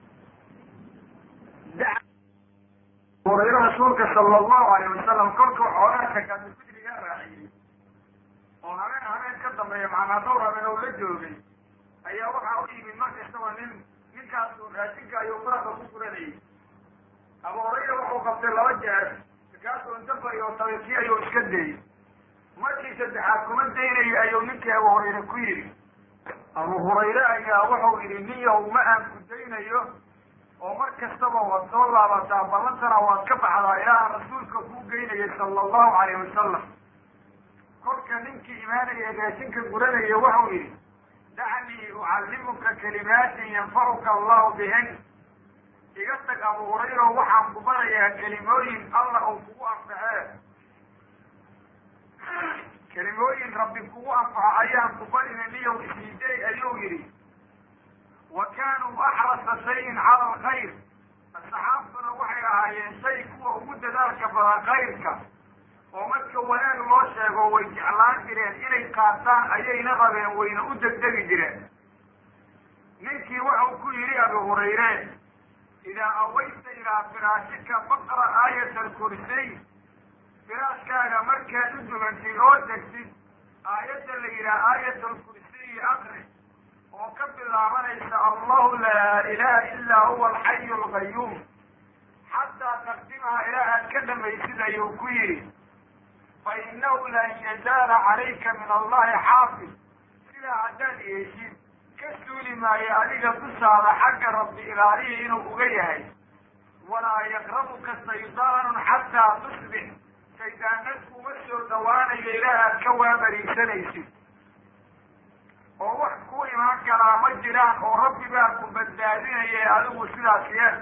hurayre rasuulka sala allahu alayh wasalam kolkuu xoolaha sakaatulfidriga raaciyey oo habeen habeen ka dambeeya macnaa dhowr habeen oo la joogay ayaa waxaa u yimid marka isagoo nin ninkaasu raashinka ayuu faraqa ku guranayay abu hurayra wuxuu qabtay laba jeer markaasuu inta bariyo tabiikii ayuu iska dayey markii saddexaad kuma daynayo ayuu ninkii abu hurayre ku yidhi abu hurayre ayaa wuxuu yidhi ninyaw ma aan ku daynayo oo mar kastaba waad soo laabataa ballantana waad ka baxdaa ilaa rasuulka kuu geynayay sala allahu alayh wasalam kolka ninkii imaanaya raashinka guranaya wuxuu yidhi dacnii ucallimuka kalimaatin yanfacuka allahu bihin iga tag abu hurayro waxaan ku barayaa kelimooyin alla uu kugu anfaxee kelimooyin rabbi kugu anfaxo ayaan ku barina niyow isiiday ayuu yidhi wa kaanuu axrasa shayin cala alkhayr asxaabtuna waxay ahaayeen shay kuwa ugu dadaalka badan khayrka oo marka wanaag loo sheego way jeclaan jireen inay qaataan ayayna rabeen wayna u degdegi jireen ninkii wuxuu ku yidhi abu hurayre idaa awayta ilaa firaashika faqra aayat alkursiy firaashkaaga markaad u dugantid oo degtid aayadda la yidhaha aayat alkursiyi akri oo ka bilaabanaysa allahu laa ilaha ilaa huwa alxayu alqayuum xataa taqdimaha ilaa aad ka dhamaysid ayuu ku yidhi fa inahu lan yazaala calayka min allahi xaafid sidaa haddaad yeeshid ka suuli maayo adiga dusaada xagga rabbi ilaalihi inuu uga yahay walaa yaqrabuka shaydaanun xataa tusbix shaydaanad kuma soo dhawaanayo ilaa aad ka waabariisanaysid oo wax ku imaan karaa ma jiraan oo rabbi baa ku badbaadinaya adigu sidaas yeel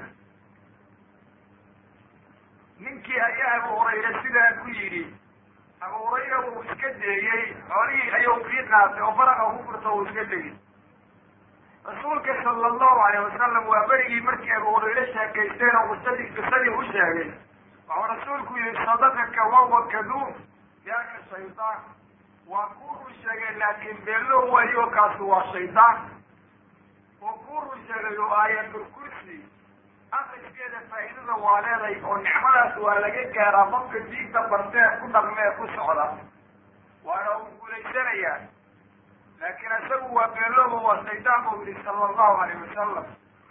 ninkii ayaa abu hurayre sidaa ku yidhi abu hurayra wuu iska deeyey xoolihii ayuu sii qaatay oo faraqa ku furta uu iska degay rasuulka sala allahu alayh wasalam waa berigii markii abu hurayre sheekaysteen oo qisadii qisadii u sheegay wuxuu rasuulku yihi sadaqaka wawa kaduum yaaka shaydaan waa kuu run sheegay laakiin beello wayo kaasu waa shaydaan oo kuu run sheegay oo aayatulkursi akriskeeda faa'iidada waa leeday oo nicmadaas waa laga gaaraa qofka diinta bartee ku dhaqmee ku socda waana uu guulaysanayaa laakiin isagu waa beelooba waa shaydaan buu yihi sala allahu alayh wasalam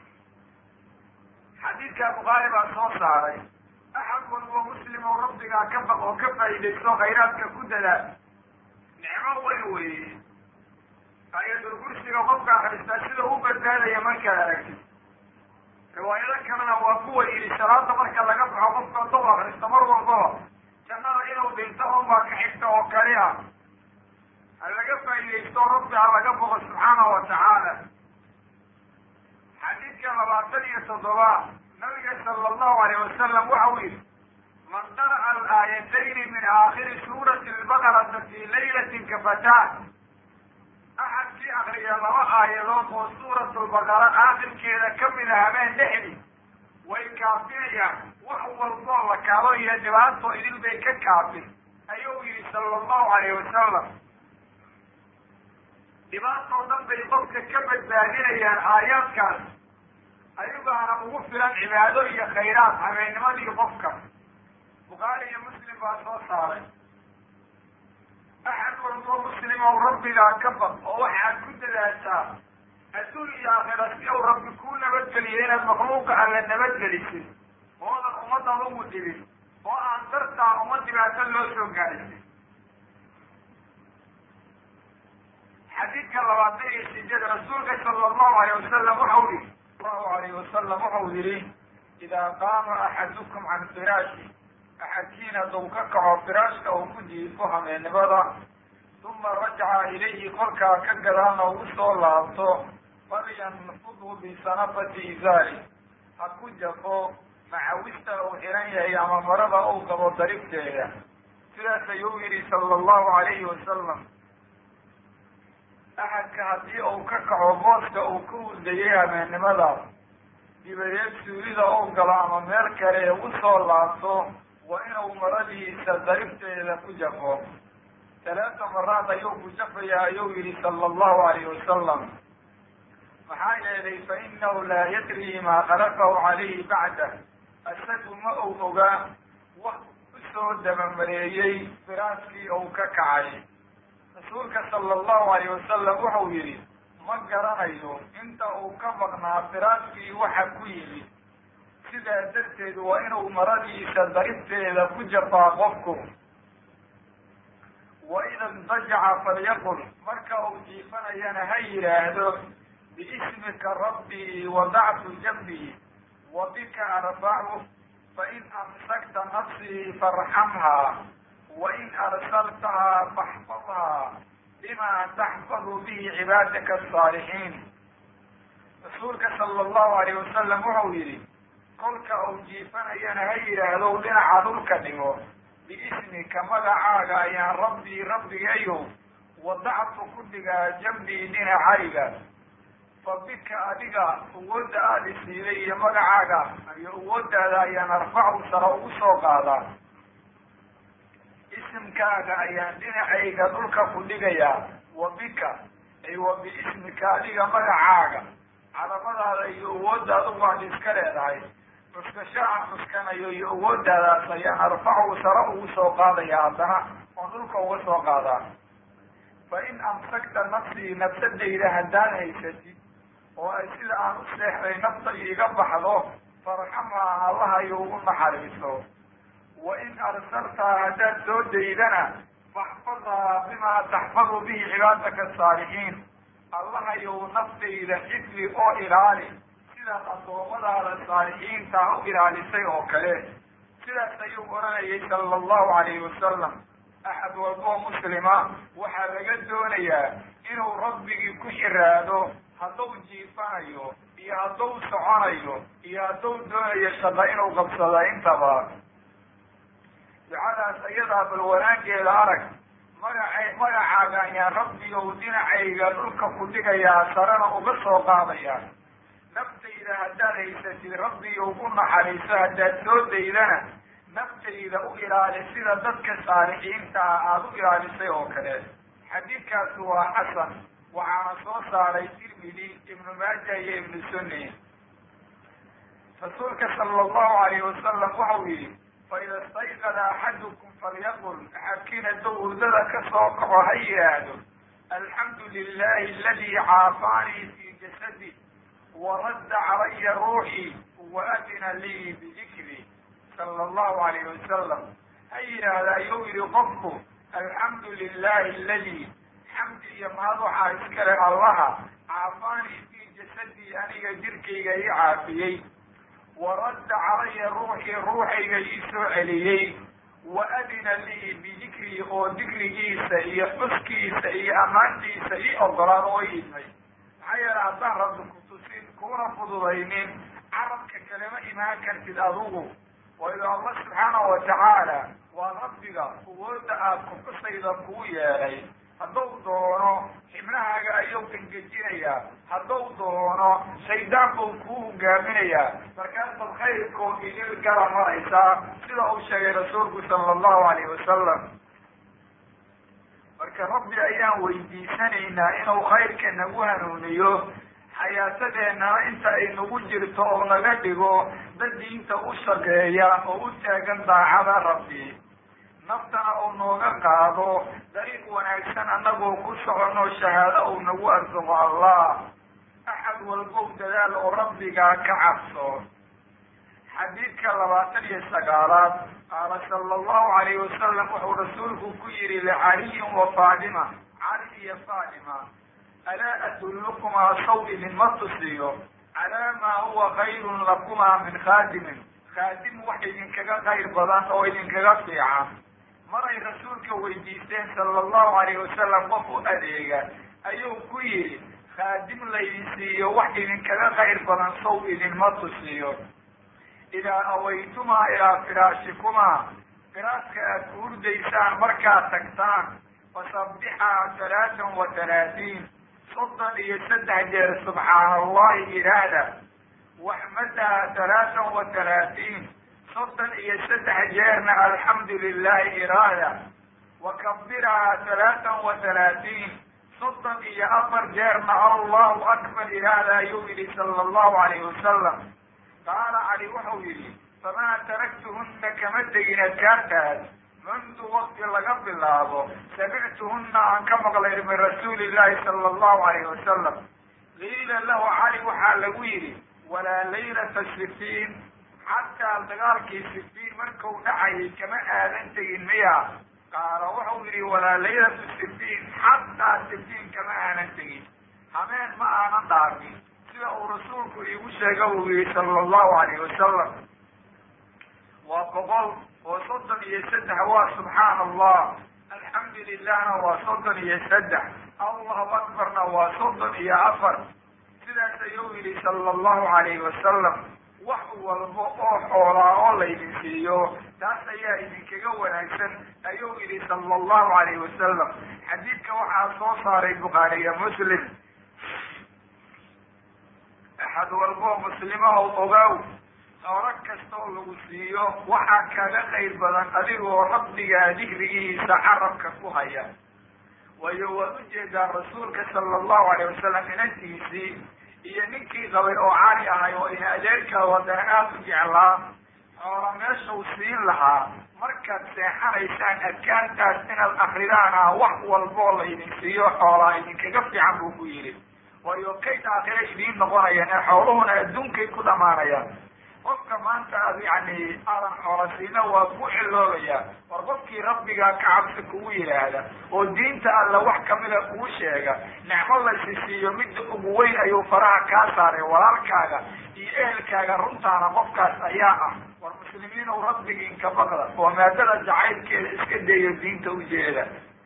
xadiidka bukhaari baa soo saaray axad walbo muslim oo rabbigaa ka baq oo ka faa'iidaysto khayraadka ku dadaal nicmo weyn weeye ayatul kursiga qofka akristaa sida u badbaadaya markaad aragtid riwaayado kalena waa kuwa yidhi salaada marka laga baxo qofka dog akrista mar walbaba jannada inuu dhinto unbaa ka xigta oo kali ah ha laga faa'iidaysto rabbi ha laga boqo subxaanahu wa tacaala xadiidka labaatan iyo toddoba nabiga sala allahu alayh wasalam waxa uu yidhi man qara'a alaayatayni min aakhiri suurati albaqarata fii laylatin kafataan axadkii akriya laba aayadood oo suurat lbaqara aakhirkeeda ka mida habeen dhexdi way kaafinayaan wax walboo la kaabo iyo dhibaato idil bay ka kaafin ayuu yihi sala allahu alayh wasalam dhibaatoo dhan bay qofka ka badbaadinayaan aayaadkaas ayagaana ugu filan cibaado iyo khayraad habeennimadii qofka bukhaari iyo muslim baa soo saaray axad walbo muslim ow rabbigaa ka baq oo waxaad ku dadaashaa adduun iyo aakhira si uu rabbi kuu nabadgeliyo inaad makhluuqa alla nabadgelisid oodan ummaddan ugu dhibin oo aan dartaa uma dhibaato loo soo gaadhisin xadiidka labaatan iyo sideed rasuulka sala allahu alayh wasalam waxau yihi allahu alayh wasalam waxau yihi idaa qaama axadukum can firaashi axadkiin hadduu ka kaco firaashka uu ku jiifo hameennimada uma rajaca ilayhi kolkaa ka gadaalna ugu soo laabto falyanfudhu bisanafati izaari ha ku jafo macawista uu xiran yahay ama marada uu qabo daribteeda sidaas ayuu yidhi sala allahu alayhi wasalam axadka haddii uu ka kaco booska uu ka hurdayay habeennimadaas dibadeed suulida uu galo ama meel kale ee u soo laabto waa inuu maradiisa daribteeda ku jafo talaata maraad ayuu ku jafayaa ayuu yihi sala allahu alayhi wasalam maxaa yeelay fa inahu laa yadri maa khalafahu calayhi bacdah isagu ma ou ogaa wax usoo dabamareeyey firaaskii uu ka kacay rasuulka sala allahu alayh wasalam wuxuu yidhi ma garanayo inta uu ka maqnaa firaaskii waxa ku yimid sidaa darteed waa inuu maradiisa daribteeda ku jafaa qofku wa ida indajaca falyaqul marka uu jiifanayana ha yidhaahdo biismika rabbii wadactu jambii wa bika arfacu fain amsakta nafsii farxamhaa wain arsaltahaa faxfadhaa bima taxfadu bihi cibaadaka asaalixiin rasuulka sala allahu alayh wasalam wuxuu yidhi kolka uu jiifanayana ha yidhaahdo dhinaca dhulka dhigo biismika magacaaga ayaan rabbii rabbigayo wadactu ku dhigaa jambii dhinacayga fa bika adiga awoodda aada isiiday iyo magacaaga iyo awooddaada ayaan arfacu sara ugu soo qaadaa isimkaaga ayaan dhinacayga dhulka ku dhigayaa wa bika ay wa biismika adiga magacaaga calamadaada iyo awooddaada waad iska leedahay cuskasho aan cuskanayo iyo awooddaadaas ayaan arfacu sara ugu soo qaadaya haddana oon dhulka uga soo qaadaa fa in amsakta nafsii nafsadayda haddaad haysatid oo ay sida aan u seexday nafta iiga baxdo farxamhaa allahayo ugu naxariiso wa in arsaltaa haddaad soo daydana faxfadhaa bimaa taxfadu bihi cibaadaka asaalixiin allahayow naftayda xifdi oo ilaali sidaad addoommadaada saalixiintaa u ilaalisay oo kale sidaas ayuu oranayay sala allahu alayhi wasalam axad walboo muslima waxaa laga doonayaa inuu rabbigii ku xiraado hadduu jiifanayo iyo hadduu soconayo iyo hadduu doonayo shaqo inuu qabsado intaba ducadaas ayadaa bal wanaangeeda arag magaca magacaaga ayaan rabbigow dhinacayga dhulka ku dhigayaa sarena uga soo qaadaya naftayda haddaad haysatid rabbigow u naxariiso haddaad soo daydana naftayda u ilaali sida dadka saalixiinta ah aada u ilaalisay oo kale xadiidkaasi waa xasan waxaana soo saaray tirmidi ibnu maaja iyo ibnu sunni rasuulka sala allahu alayhi wasalam waxau yihi faida istayqada axadukum falyaqul axadkiin hadduu hurdada ka soo kaco ha yidhaahdo alxamdu lilahi aladi caafaanii fi jasadi waradda calaya ruuxii waadina lii bidikri sala allahu alayhi wasalam ha yidhaahda ayuu yihi qofku alxamdu lilahi aladi xamdi iyo mahad waxaa iskale allaha caafaanii fi jasadii aniga jirkayga ii caafiyey waradda calaya ruuxii ruuxayga ii soo celiyey wa adina lii bidikrii oo dikrigiisa iyo xuskiisa iyo ammaantiisa ii ogolaad oo i idmay maxaa yeele haddaan rabbi kutusin kuuna fududaynin carabka kalema imaan kartid adugu waayo allah subxaanahu watacaala waa rabbiga awoodda aada kufusayda kuu yeelay hadduu doono xibnahaaga ayuu engejinayaa hadduu doono shaydaan buu kuu hogaaminayaa markaasaad khayrkoo idil gala maraysaa sida uu sheegay rasuulku sala allahu alayhi wasalam marka rabbi ayaan weydiisanaynaa inuu khayrka nagu hanuuniyo xayaatadeennana inta ay nagu jirto oo naga dhigo dad diinta u shaqeeya oo u taagan daacada rabbi naftana uu nooga qaado dariiq wanaagsan annagoo ku soconoo shahaado uu nagu arsuqo allah axad walbow dadaal oo rabbigaa ka cabso xadiidka labaatan iyo sagaalaad qaala sala allahu alayhi wasalam wuxuu rasuulku ku yihi licaliyin wa faadima cali iyo faadima alaa adullukumaa saw idinma tusiyo calaa maa huwa khayrun lakumaa min khaadimin khaadim wax idinkaga khayr badan oo idinkaga fiican maray rasuulka weydiisteen sala allahu alayhi wasalam qof u adeega ayuu ku yidhi khaadim laydin siiyo wax idinkaga khayr badan sow idinma tusiyo idaa awaytumaa ilaa firaashikumaa firaaska aad ku hurdaysaan markaad tagtaan fasabbixaa talaatan wa talaatiin soddon iyo saddex jeer subxaana allahi ihaahda waxmadaha talaatan wa talaatiin soddon iyo saddex jeerna alxamdu lilahi iraahda wakabirahaa talaatan wa talaatiin soddon iyo afar jeerna allahu akbar iraahda ayuu yidhi sala allahu alayhi wasalam qaala cali wuxuu yidhi famaa taraktuhunna kama tegin adkaartaas mundu wakti laga bilaabo samictuhunna aan ka maqlay min rasuuli illahi sala allahu alayhi wasalam qiila lahu cali waxaa lagu yidhi walaa laylata sifiin xataa dagaalkii sifiin markuu dhacayay kama aadan tegin miya qaala wuxuu yidhi walaa laylatu sifiin xataa sifiin kama aanan tegin hameen ma aanan dhaafin sida uu rasuulku iigu sheega uu yihi sala allahu alayhi wasalam waa boqol oo soddon iyo saddex waa subxaana allah alxamdu lilahna waa soddon iyo saddex allahu akbarna waa soddon iyo afar sidaas ayuu yidhi sala allahu alayhi wasalam wax walba oo xoolaa oo laydin siiyo taas ayaa idinkaga wanaagsan ayuu yidhi sala allahu alayhi wasalam xadiidka waxaa soo saaray bukhaariya muslim axad walboo muslimahow ogaaw xoolo kastoo lagu siiyo waxaa kaga qayr badan adigoo rabbigaa dikrigiisa carabka ku haya waayo waad ujeedaa rasuulka sala allahu alayh wasalam inantiisii iyo ninkii qabay oo cali ahay oo ina adeerkaa wadana aada u jeclaa xoola meeshau siin lahaa markaad seexanaysaan adkaartaas inaad akridaan ah wax walboo laydin siiyo xoolaa idinkaga fiican buu ku yidhi waayo kayd aakhire idiin noqonayaan ee xooluhuna adduunkay ku dhamaanayaan qofka maanta aad yani aadan xoolasiina waa ku ciloobaya war qofkii rabbigaa ka cabsi kugu yidhaahda oo diinta alla wax kamida kuu sheega nicmo laysi siiyo midda ugu weyn ayuu faraha kaa saaray walaalkaaga iyo ehelkaaga runtaana qofkaas ayaa ah war muslimiinow rabbigiin ka baqda oo maadada jacaylkeeda iska dayo diinta ujeeda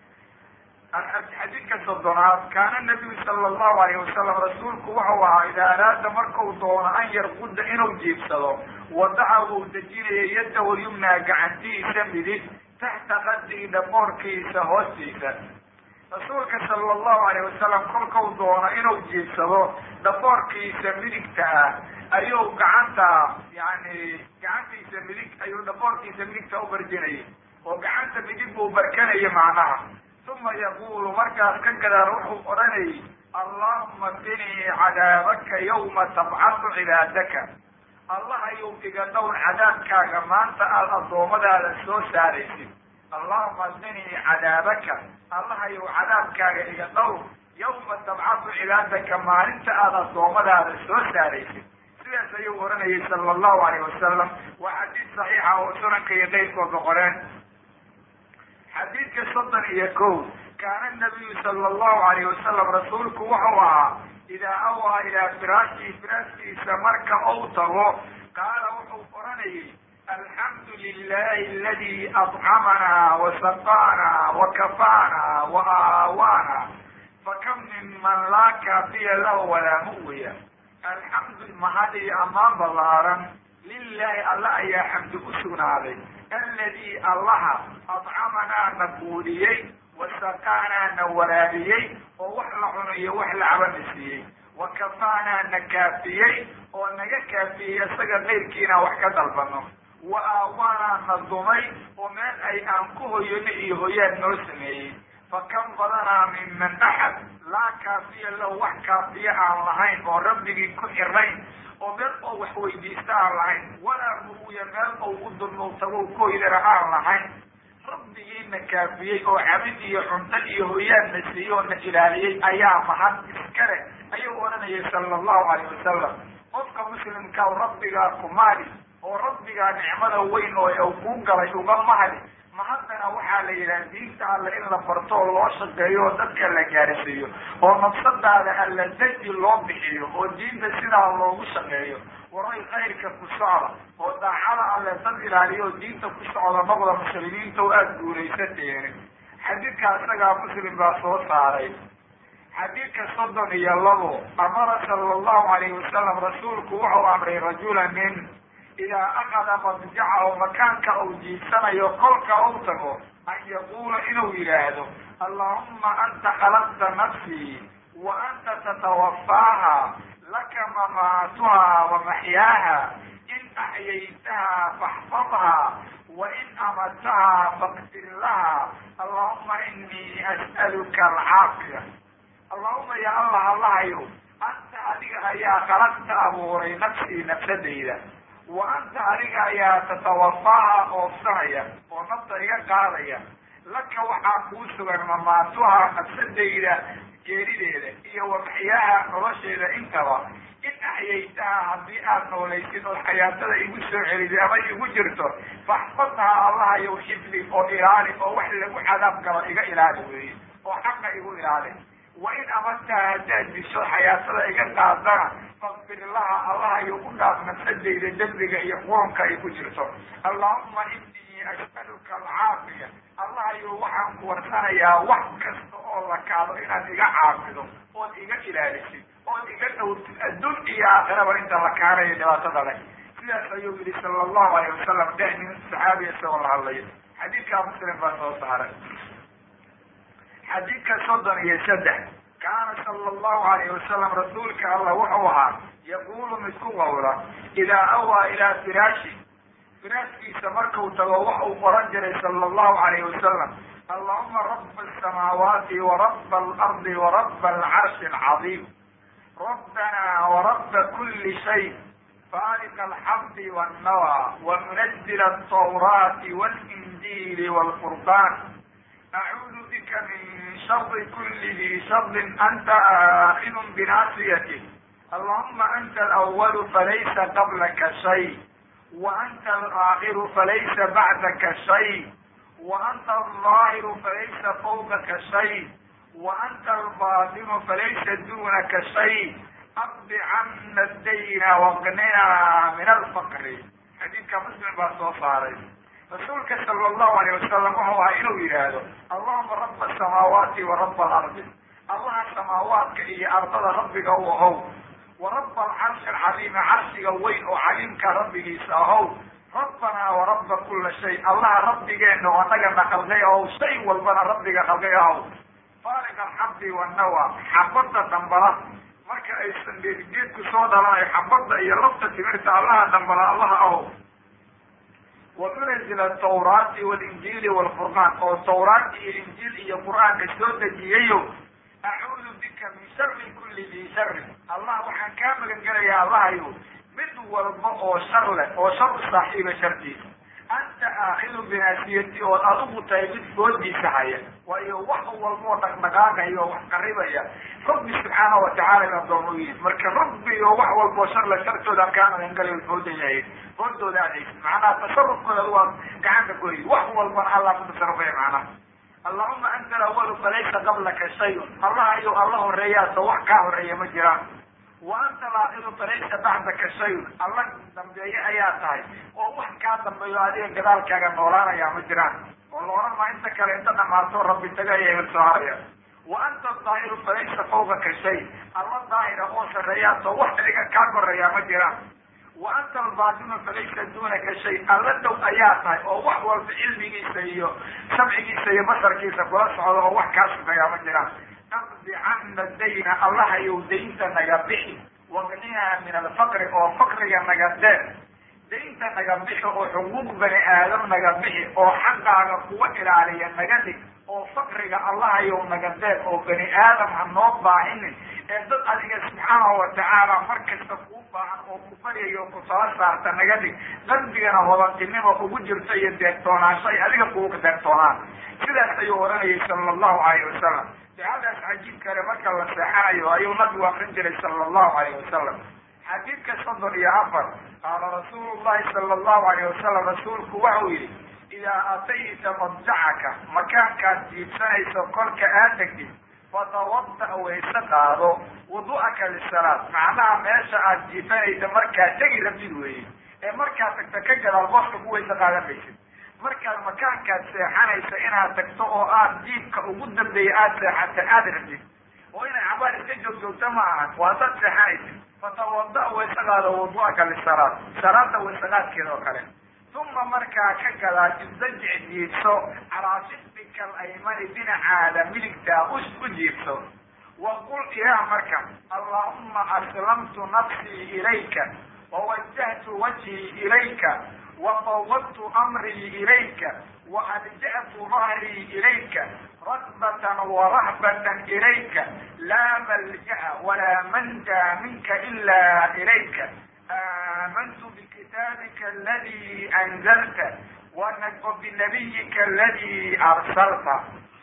xadiidka soddonaad kaana nabiyu sala allahu alayhi wasalam rasuulku wuxuu ahaa idaa araada markau doono an yarqudda inuu jiibsado wadaca wuu dejinaya yadahu yumnaa gacantihiisa midig taxta qadii dhaboorkiisa hoostiisa rasuulka sala allahu alayh wasalam kolkau doono inuu jiibsado dhaboorkiisa midigta ah ayuu gacanta yani gacantiisa midig ayuu dhaboorkiisa midigta u barjinayay oo gacanta midig buu barkanaya macnaha uma yaqulu markaas ka gadaal wuxuu odhanayay allahuma qinii cadaabaka yawma tabcadu cibaadaka allahayow iga dhowr cadaabkaaga maanta aada addoommadaada soo saaraysid allahuma qinii cadaabaka allahayow cadaabkaaga iga dhowr yawma tabcadu cibaadaka maalinta aada addoommadaada soo saaraysid sidaas ayuu odhanayay sala allahu alayh wasalam waa xadiid saxiixa oo sunanka iyo qeyrkooda qoreen xadiidka soddon iyo kow kaana nabiyu sala allahu alayh wasalam rasuulku wuxuu ahaa idaa awaa ilaa firaashii firaaskiisa marka ou tago qaala wuxuu odhanayay alxamdu lilahi aladi adcamanaa wasaqaanaa wakafaanaa wa aawaana fakam minman laa kaafiya lahu walaa mu'wiya alxamdu mahad iyo ammaan ballaaran lilahi alla ayaa xamdi u sugnaaday aladi allaha adcamanaa na guudiyey wasaqaanaa na waraabiyey oo wax la cuno iyo wax la cabana siiyey wakafaanaa na kaafiyey oo naga kaafiyey isaga qayrkiina wax ka dalbano wa aawaanaa na dumay oo meel ay aan ku hoyano iyo hoyaan noo sameeyey fakam badanaa minman axad laa kaafiya lahu wax kaafiya aan lahayn oo rabbigii ku xirayn oo meel oo wax weydiista aan lahayn walaa muruya meel ou u dulnuutago koydara aan lahayn rabbigiina kaafiyey oo cabid iyo cunto iyo hoyaanna siiyey oo na ilaaliyey ayaa mahad iskale ayuu odhanayay sala allahu alayh wasalam qofka muslimka rabbigaa ku maali oo rabbigaa nicmada weyn oo kuu galay uga mahadi ma haddana waxaa la yidhaha diinta alle in la barto oo loo shaqeeyo oo dadka la gaarsiiyo oo nafsadaada alla daji loo bixiyo oo diinta sidaa loogu shaqeeyo waray khayrka ku socda oo daacada alle dad ilaaliyo oo diinta ku socda noqda muslimiinta oo aada guuraysateen xadiidka isagaa muslim baa soo saaray xadiidka soddon iyo labo amara sala allahu alayhi wasalam rasuulku wuxuu amray rajula nin idaa akada madjacahu makaanka uu jiidsanayo kolka uu tago an yaquula inuu yidhaahdo allahuma anta khalaqta nafsii wa anta tatawafaaha laka mamaatuha wa maxyaaha in axyaytaha faxfadha wa in amadtaha faqdir laha allahuma inii as'aluka alcaafiya allahuma ya allah allahayo anta adiga ayaa khalaqta abuuray nafsii nafsadayda wa anta adiga ayaa tatawafaaha oofsanaya oo nafta iga qaadaya laka waxaa kuu sugan mamaatuha nafsadayda geerideeda iyo wamaxyaaha nolosheeda intaba in axyaytaha haddii aad noolaysid oo xayaatada igu soo celida ama igu jirto faxfadha allahayow xifli oo ilaali oo wax lagu cadaab galo iga ilaali weeye oo xaqa igu ilaali wa in amadtaha haddaad disho xayaatada iga qaadana faqfir laha allahayo u dhaaf nafsadayda dembiga iyo qurunka ay ku jirto allahuma inii as'aluka alcaafiya allahayo waxaan ku warsanayaa wax kasta oo la kaado inaad iga caafido ood iga ilaalisid ood iga dhowrtid adduun iyo aakhiraba inta la kaanayo dhibaatada leh sidaas ayuu yihi sala allahu alayh wasalam deh nin saxaabiya isagoo la hadlayo xadiidkaa muslim baa soo saaray xadiidka soddon iyo saddex kaana sala allahu alayh wasalam rasuulka allah wuxuu ahaa yaquulu mid ku qawla idaa awaa ilaa firaashi firaaskiisa markuu tago waxuu qoran jiray sala allahu alayh wasalam allahuma raba asamaawaati waraba alardi waraba alcarshi alcadiim rabbana waraba kuli shay faaliqa alxabdi wannawa wamunazila altawraati walinjiili walfurqaan acuudu bika min shari kuli di sharin anta aakidun binaasiyatih allahuma anta alawalu falaysa qablaka shay wa anta alaakiru falaysa bacdaka shay wa anta alظaahiru falaysa fawqaka shay wa anta albaatinu falaysa dunaka shay aqdi cana dayna waqnina min alfaqri xadiidka muslim baa soo saaray rasuulka sala allahu alayh wasalam wuxuu ahaa inuu yidhaahdo allahuma raba asamaawaati wa raba alardi allaha samaawaadka iyo ardada rabbiga u ahow wa raba alcarshi alcadiima carshiga weyn oo caliimka rabbigiisa ahow rabbanaa waraba kula shay allaha rabbigeena oo anagana khalqay ahow shay walbana rabbiga khalqay ahow faaliq alxabdi wannawa xabadda dambala marka aysan geedgeedku soo dhalanayo xabadda iyo lafta timirta allaha dambala allaha ahow wamunazil atawraati walinjiili walfurqaan oo tawraat iyo injiil iyo qur-aanka soo dejiyayo acuudu bika min shari kuli di shari allah waxaan kaa magan gelayaa allahayo mid walba oo shar leh oo shar u saaxiiba shartiisa anta aakidu binaasiyati ood adigu tahay mid foodiisa haya waayo wax walba oo dhaqdhaqaaqaya oo wax qaribaya rabbi subxaana watacaala in adoon u yihin marka rabbi oo wax walba oo shar le shartooda kaa magan gelayo fooda yahay foodooda aad haysid macnaha tasarufkooda waa gacanta goy wax walbana allah ku tasarufaya macnaha allahuma anta alawalu falaysa qablaka shayun allah ayuu alla horeeyaaso wax kaa horeeya ma jiraan wa anta alaakiru falaysa bacdaka shayun alla dambeeye ayaa tahay oo wax kaa dambeeyo adiga gadaalkaaga noolaanaya ma jiraan oo la odhan maa inta kale inta dhamaato rabbi taga ayaa hel soo haraya wa anta daahiru falaysa fawqaka shay alla daahira oo sarreeyaaso wax adiga kaa koreeyaa ma jiraan wa anta albaatinu falaysa dunaka shay alla dhow ayaa tahay oo wax walba cilmigiisa iyo samcigiisa iyo basarkiisa kula socda oo wax kaa sugayaa ma jiraan aqdi cana dayna allahayow daynta naga bixi waqniha min alfaqri oo faqriga naga deer daynta naga bixi oo xuquuq bani aadam naga bixi oo xaqaaga kuwa ilaaliya naga dhig oo faqriga allahayow naga deer oo bani aadam ha noo baahinin ee dad adiga subxaanahu watacaala mar kasta kuu baahan oo ku baryayo oo ku tala saarta naga dhig qalbigana hodantinimo ugu jirto iyo deegtoonaansho ay adiga kugu deegtoonaan sidaas ayuu oranayay sala allahu alayh wasalam ducadaas cajiib kale marka la seexanayo ayuu nabigu akrin jiray sala allahu alayh wasalam xadiidka soddon iyo afar qaala rasuulu llahi sala allahu alayh wasalam rasuulku waxau yihi idaa atayta madjacaka makaankaad jiibsanayso kolka aad degtid fatawada wayse qaado wudu'aka lisalaad macnaha meesha aad jiifanaysa markaad tegi rabtid weeye ee markaad tagta ka gadaal booska ku wayse qaadan maysid markaad makaankaad seexanaysa inaad tagto oo aad jiibka ugu dambeeya aada seexata aada rabtid oo inay cabaar iska joogjoogta ma ahan waa dad seexanaysa fatawada waysaqaado wudu'aka lisalaad salaada waysaqaadkeeda oo kale uma markaa ka gadaa isdajic jiibso calaa shifika alaymani dhinacaada midigtaa us u jiibso waqul ilaah marka allahuma aslamtu nafsii ilayka wawajahtu wajhii ilayka wafawwadtu amrii ilayka waalja'tu dahrii ilayka rakbatan warahbatan ilayka laa malja'a walaa manja minka ila ilayka aamantu bikitaabika aladi anzalta wabinabiyika aladi arsalta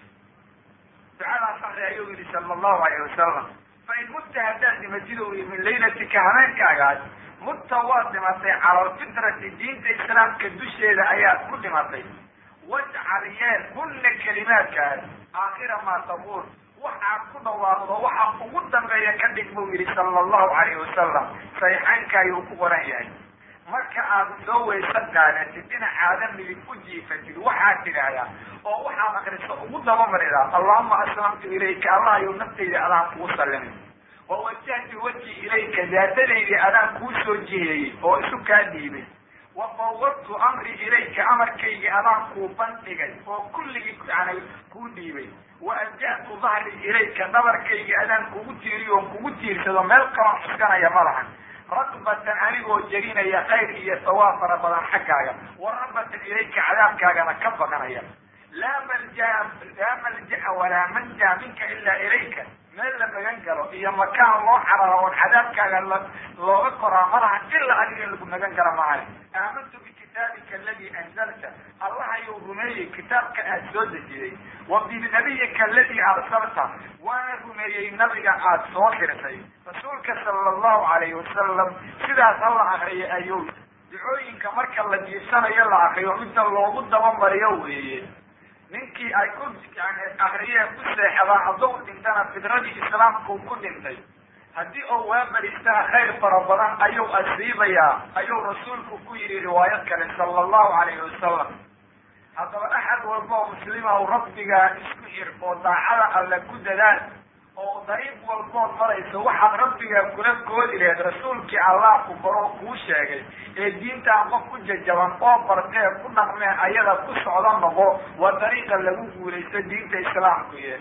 ducadaas akri ayuu yihi sala allahu alayh wasalam fain mutta haddaad dhimatid u min laylatika habeenkaagaas mutta waad dhimatay cala alfitrati diinta islaamka dusheeda ayaad ku dhimatay wajcal yeel kunna kelimaadkaas aakhira maa taquul waxaad ku dhawaaqdo waxa ugu dambeeya ka dhig buu yihi sala allahu alayh wasalam saxiixaynka ayuu ku qoran yahay marka aad soo waysa qaadatid dhinacaada midig u jiifatid waxaad tidhaahdaa oo waxaad akriso ugu dabamaridaa allahuma aslamtu ilayka allah yow naftayda adaan kugu sallimay wawajahtu wajhi ilayka daatadaydii adaan kuu soo jiheeyey oo isu kaa dhiibay wafawwadtu amri ilayka amarkaygii adaan kuu bandhigay oo kulligii yani kuu dhiibay waalja'tu dahri ilayka dhabarkaygii adaan kugu tiiriyo on kugu tiirsado meel kaloo xuskanaya ma lahan rakbatan anigoo jerinaya khayr iyo sawaab fara badan xaggaaga warabatan ilayka cadaabkaagana ka baqanaya laa malja laa malja'a walaa manja minka ilaa ilayka meel la magan galo iyo makaan loo cararo oon cadaabkaaga la looga koraa malahan ilaa adiga lagu magan gala maahay aamantu bikitaabika aladi anzalta allah ayuu rumeeyey kitaabka aad soo dejiyey wa binabiyika aladi arsalta waana rumeeyey nabiga aad soo dirtay rasuulka sala allahu alayhi wasalam sidaas hala akriyay ayuu ducooyinka marka la jiibsanayo la akriyo midda loogu dabamariyo weeye ninkii ay ku yani akriyeen ku seexdaan hadduu dhintana fidradii islaamkuu ku dhintay haddii oo waabaristaha khayr fara badan ayuu asiibayaa ayuu rasuulku ku yidhi riwaayad kale sala allahu alayhi wasalam haddaba axad walba oo muslima u rabbigaa isku xir oo daacada alle ku dadaal oo dariiq walbood marayso waxaad rabbigaa kula koodi laheed rasuulkii allah ku koroo kuu sheegay ee diintaan qof ku jajaban oo bartee ku dhaqmeen ayada ku socdo noqo waa dariiqa lagu guulaysto diinta islaamku ye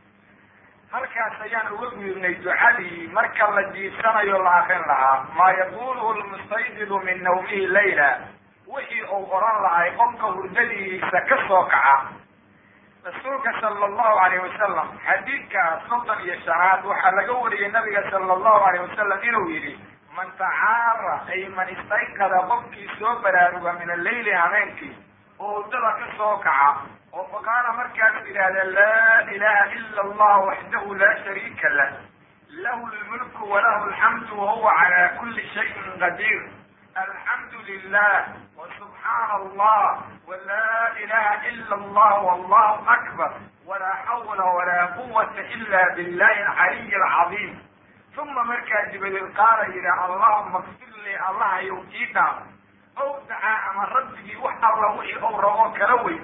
halkaas ayaan uga guurnay ducadii marka la jiibsanayo la akrin lahaa maa yaquluhu lmustaydidu min nawmihi layla wixii uu oran lahay qofka hurdadiisa ka soo kaca rasuulka sala allahu alayh wasalam xadiidka soddon iyo shanaad waxaa laga wariyey nabiga sala allahu alayh wasalam inuu yidhi man tacaara ay man istayqada qofkii soo baraaruga min alleyli habeenkii oo hurdada ka soo kaca oo faqaala markaasuu yidhaahda laa ilaha ila allah waxdahu laa shariika lah lahu lmulku walahu alxamdu wahuwa cala kuli shayin qadiir alxamdu lilah وسبحان الله ولا إله إلا الله والله أكبر ولا حول ولا قوة إلا بالله العلي العظيم ثم مركا جبريل قال إلى اللهم اغفر لي الله يوتينا أو دعاء من ربه وحر له أو روك لوي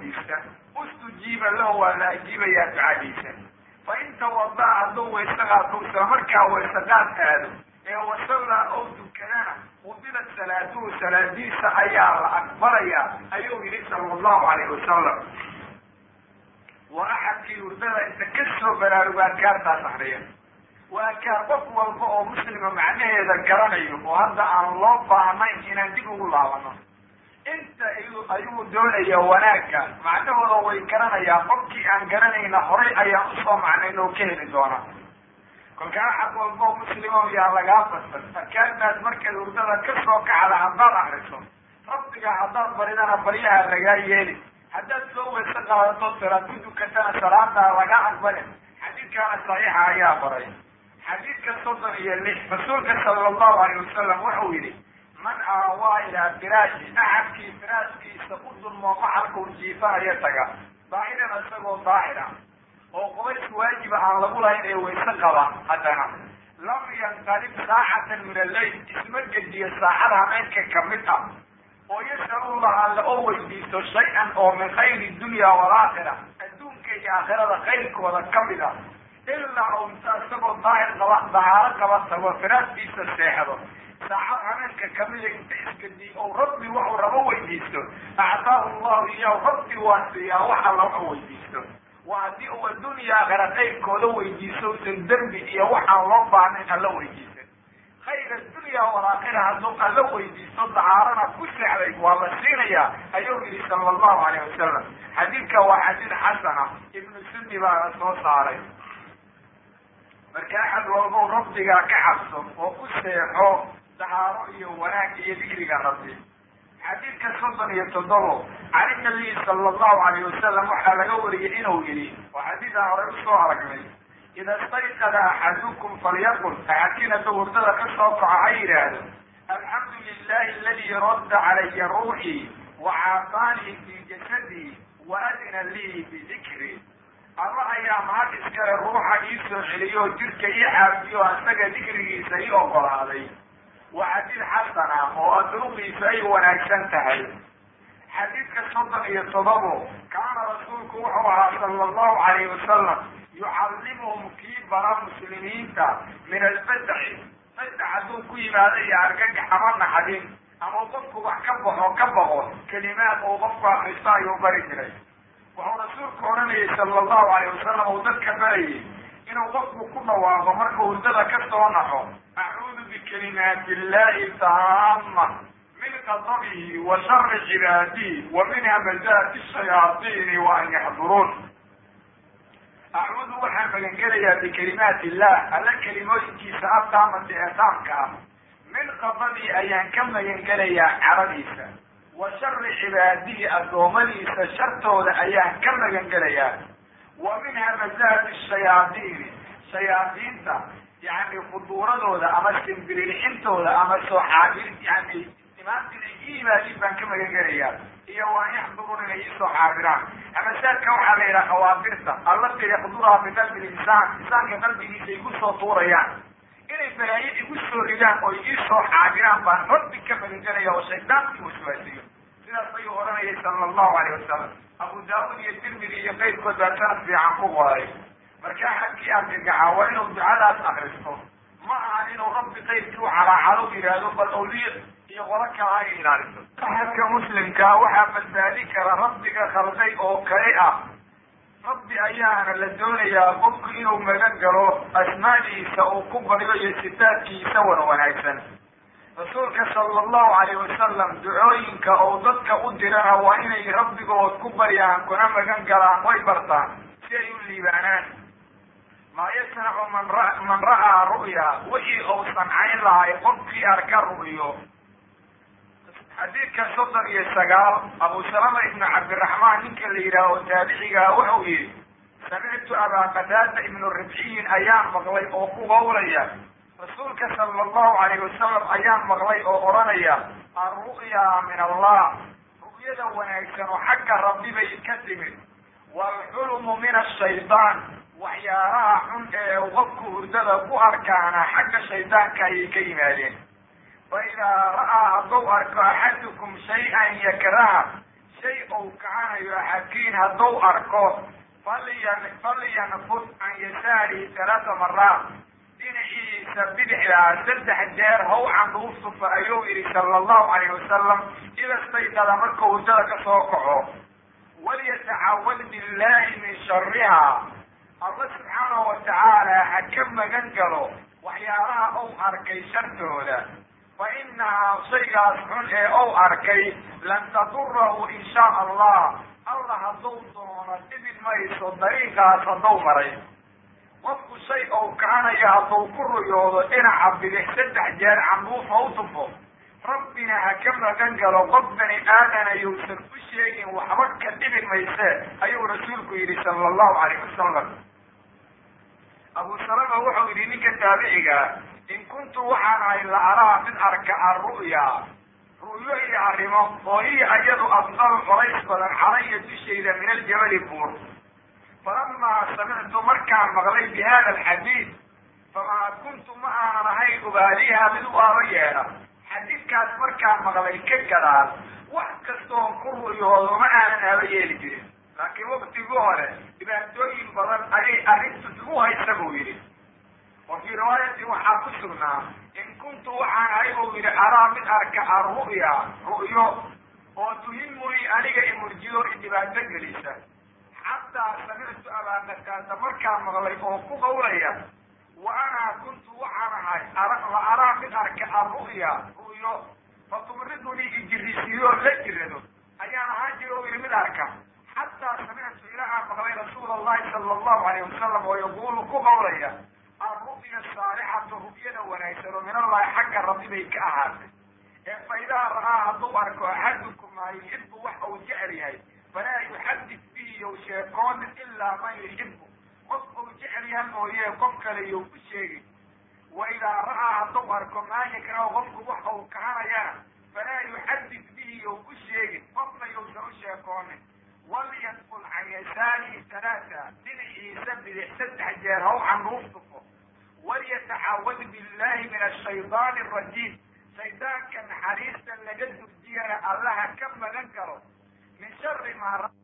استجيب له ولا أجيب يا تعاليسا فإن توضأ عدو ويستغى توسى مركا ويستغى هذا وصلى أو دكنا وبلت salaatuhu salaadiisa ayaa la aqbalaya ayuu yihi sala allahu alayh wasalam waa axadkii hurdada inta ka soo baraaruga adkaartaas akriya waa adkaar qof walba oo muslima macnaheeda garanayo oo hadda aan loo baahnayn inaan dib ugu laabano inta ayuu doonaya wanaagga macnahooda way garanayaan qofkii aan garanayna horay ayaan usoo macnayn oo ka heli doona kolka axad walba oo muslimo yaa lagaa fasan adkaartaas markaad hurdada ka soo kacda haddaad akriso rabbiga haddaad baridana baryaha lagaa yeeli haddaad soo weyse qaadato salaad ku dukatana salaadaa laga aqbalin xadiidkaana saxiixa ayaa baray xadiidka soddon iyo lix rasuulka sala allahu alayh wasalam wuxuu yidhi man aawaa ilaa firaashi axadkii firaashkiisa u dulmoo maxalkuu jiifanayo taga daahiran isagoo daahira oo qubays waajiba aan lagu lahayn ee wayse qaba haddana lam yanqalib saacatan min alleyl isma gediyo saacada habeenka kamid ah oo yas'alullah alle oo weydiisto shay-an oo min khayri dunya walaakhira adduunka iyo aakhirada khayrkooda kamid ah ilaa uu inta isagoo daahir qaba dahaaro qaba tago firaaskiisa seexdo saacad habeenka kamida inta isgediy ou rabbi waxuu rabo weydiisto actaahu llahu iyahu rabbi waa siiyaa wax alla waxu weydiisto waa haddii uu adduunya aakhira khayrkooda weydiisto usan dembi iyo waxaan loo baahnayn alla weydiisan khayr addunya walaakhira hadduu alla weydiisto dahaarana ku seexday waa la siinayaa ayuu yihi sala allahu alayh wasalam xadiidka waa xadiid xasana ibnu sunni baana soo saaray marka axad walbow rabbigaa ka cabso oo ku seexo dahaaro iyo wanaag iyo dikriga rabbi xadiidka soddon iyo toddobo can nabiyi sala allahu alayh wasalam waxaa laga wariyey inuu yihi waa xadiidaan horey usoo aragnay ida stayqada axadukum falyaqul axadkiin hadduu hurdada ka soo kaco ha yidhaahdo alxamdu lilahi aladi radda calaya ruuxii wa caafaanii fi jasadii wa adina lii bidikri alla ayaa mahad iskale ruuxa ii soo celiyo jirka ii caafiyo isaga dikrigiisa ii ogolaaday waa xadiid xasana oo adruuqiisa ay wanaagsan tahay xadiidka soddon iyo todobo kaana rasuulku wuxuu ahaa sala allahu calayhi wasalam yucallimuhum kii bara muslimiinta min albadaci badac hadduu ku yimaado iyo argagax ama naxdin ama qofku wax ka baxo ka baqo kelimaad uu qofku akristo ayuu bari jiray wuxuu rasuulku odhanayay sala allahu alayh wasalam uu dadka barayay inuu qofku ku dhawaaqo markuu hurdada ka soo naxo acuudu bikalimaati illahi taama min qadabihi wa shari cibaadihi wa min hamazaati shayaaiini wa an yaxduruun acuudu waxaan magangelayaa bikalimaati illah alla kelimooyinkiisa ataamati ee taamka ah min qadabii ayaan ka magangelayaa caradiisa wa shari cibaadihi addoommadiisa shartooda ayaan ka magangelayaa wa min hamazaati shayaadiini shayaadiinta yani fuduuradooda ama simbiririxintooda ama soo xaabir yani imaanta inay i yimaadiin baan ka magangelayaa iyo waan yaxduruun inay isoo xaabiraan hamasaadka waxaa la yidhaha khawaabirta allati yaxduruha biqalbi linsaan insaanka qalbigiisa igu soo tuurayaan inay balaayo igu soo ridaan oo ii soo xaabiraan baan rabbi ka magangelaya oo shaydaanki waswaasiyo sidaas ayuu odhanayay sala allahu alayh wasalam abu daawud iyo tirmidi iyo qayrkood baa sanad fiican ku qoray marka axadkii argagaxa waa inuu ducadaas akristo ma aha inuu rabbi qayrkii u calaacalo yidhaahdo bal awliya iyo qolo kala ay ilaaliso axadka muslimkaa waxaa badbaadi kara rabbiga khalday oo kale ah rabbi ayaana la doonayaa qofku inuu magan galo asmaadiisa uu ku baryo iyo sitaadkiisa wan wanaagsan rasuulka sala allahu alayh wasalam ducooyinka oo dadka u dirana waa inay rabbigood ku baryaan kuna magan galaan way bartaan si ay u liibaanaan maa yasnacu man ra man ra'aa ru'ya wixii uu sancayn lahay qofkii arka ru'yo xadiidka soddon iyo sagaal abu salama ibnu cabdiraxmaan ninka la yidhaaho taabicigaa wuxuu yihi samictu abaa qataada ibnu ribciyin ayaan maqlay oo ku qowlaya rasuulka sala allahu alayh wasalam ayaan maqlay oo odhanaya alru'ya min allah ru'yada wanaagsan oo xagga rabbi bay ka timid waalxulmu min ashaydaan waxyaalaha xun ee qofku hurdada ku arkaana xagga shaydaanka ayay ka yimaadeen faidaa ra'aa hadduu arko axadukum shay-an yakraha shay ou kacanayo axadkiin hadduu arko falyan falyanfud can yasaarihi talaata maraat dhinaciisa bidixdaa saddex jeer haw canduusufa ayuu yihi sala allahu alayh wasalam idastaydada markuu hurdada ka soo kaco walyatacawad billahi min shariha alla subxaanahu watacaala ha ka magan galo waxyaalaha ou arkay shartooda fa inahaa shaygaas xun ee ou arkay lan tadurahu in shaa allah alla hadduu doono dhibin mayso dariiqaas hadduu maray qofku shay ou kacanayo hadduu ku ruyoodo dhinaca bidix saddex jeer canduufa u tufo rabbina ha ka magan galo qof bani aadana yuusan u sheegin waxba ka dhibin mayse ayuu rasuulku yidhi sala allahu alayh wasalam abu salama wuxuu yidhi ninka taabiciga in kuntu waxaan ahay la araa mid arka arru'ya ru'yo iyo arrimo oo hiya ayadu afqalu colays badan calaya dushayda min aljabali buur falamaa samictu markaan maqlay bi hada alxadiid famaa kuntu ma aanan ahayn ubaaliha mid u aaba yeedha xadiidkaas markaan maqlay ka gadaal wax kastoon ku ru'yoodo ma aanan aaba yeeli jirin laakiin waktigii hore dhibaatooyin badan ayay arrintu igu haysa buu yidhi wa fii riwaayatin waxaa ku sugnaa in kuntu waxaan ahay buu yidhi araa mid arka arru'ya ru'yo oo tuhimuni aniga imurjiyo i dhibaato gelisa xataa samictu abaanakaasa markaan maqlay oo ku qawlaya wa anaa kuntu waxaan ahay la araa mid arka arru'ya ru'yo fatumridunii ijirisiiyo la jirado ayaan ahaan jira oo yidhi mid arka xataa samictu ilaa aan maqlay rasuula allahi sala allahu alayh wasalam oo yaquulu ku qawlaya alru'ya saalixatu ru'yada wanaagsan oo min allahi xagga rabbi bay ka ahaatay ee faidaa ra'aa hadduu arko axadukum maa yuxibu wax uu jecel yahay falaa yuxadid bihi yow sheekoonin ilaa man yuxibu qof uu jecel yahay mooye qof kale yow ku sheegin wa idaa ra'aa hadduu arko maa yakrahu qofku wax uu kahanayana falaa yuxadid bihi yow ku sheegin qofna yowsan u sheekoonin walyadkul can yasaarihi talaata dhinaciisa bidix saddex jeer haw canruuf tufo walyatacaawad billahi min ashaydaani arajiim shaydaanka naxariista laga durjiyana allaha ka magan karo min shari maa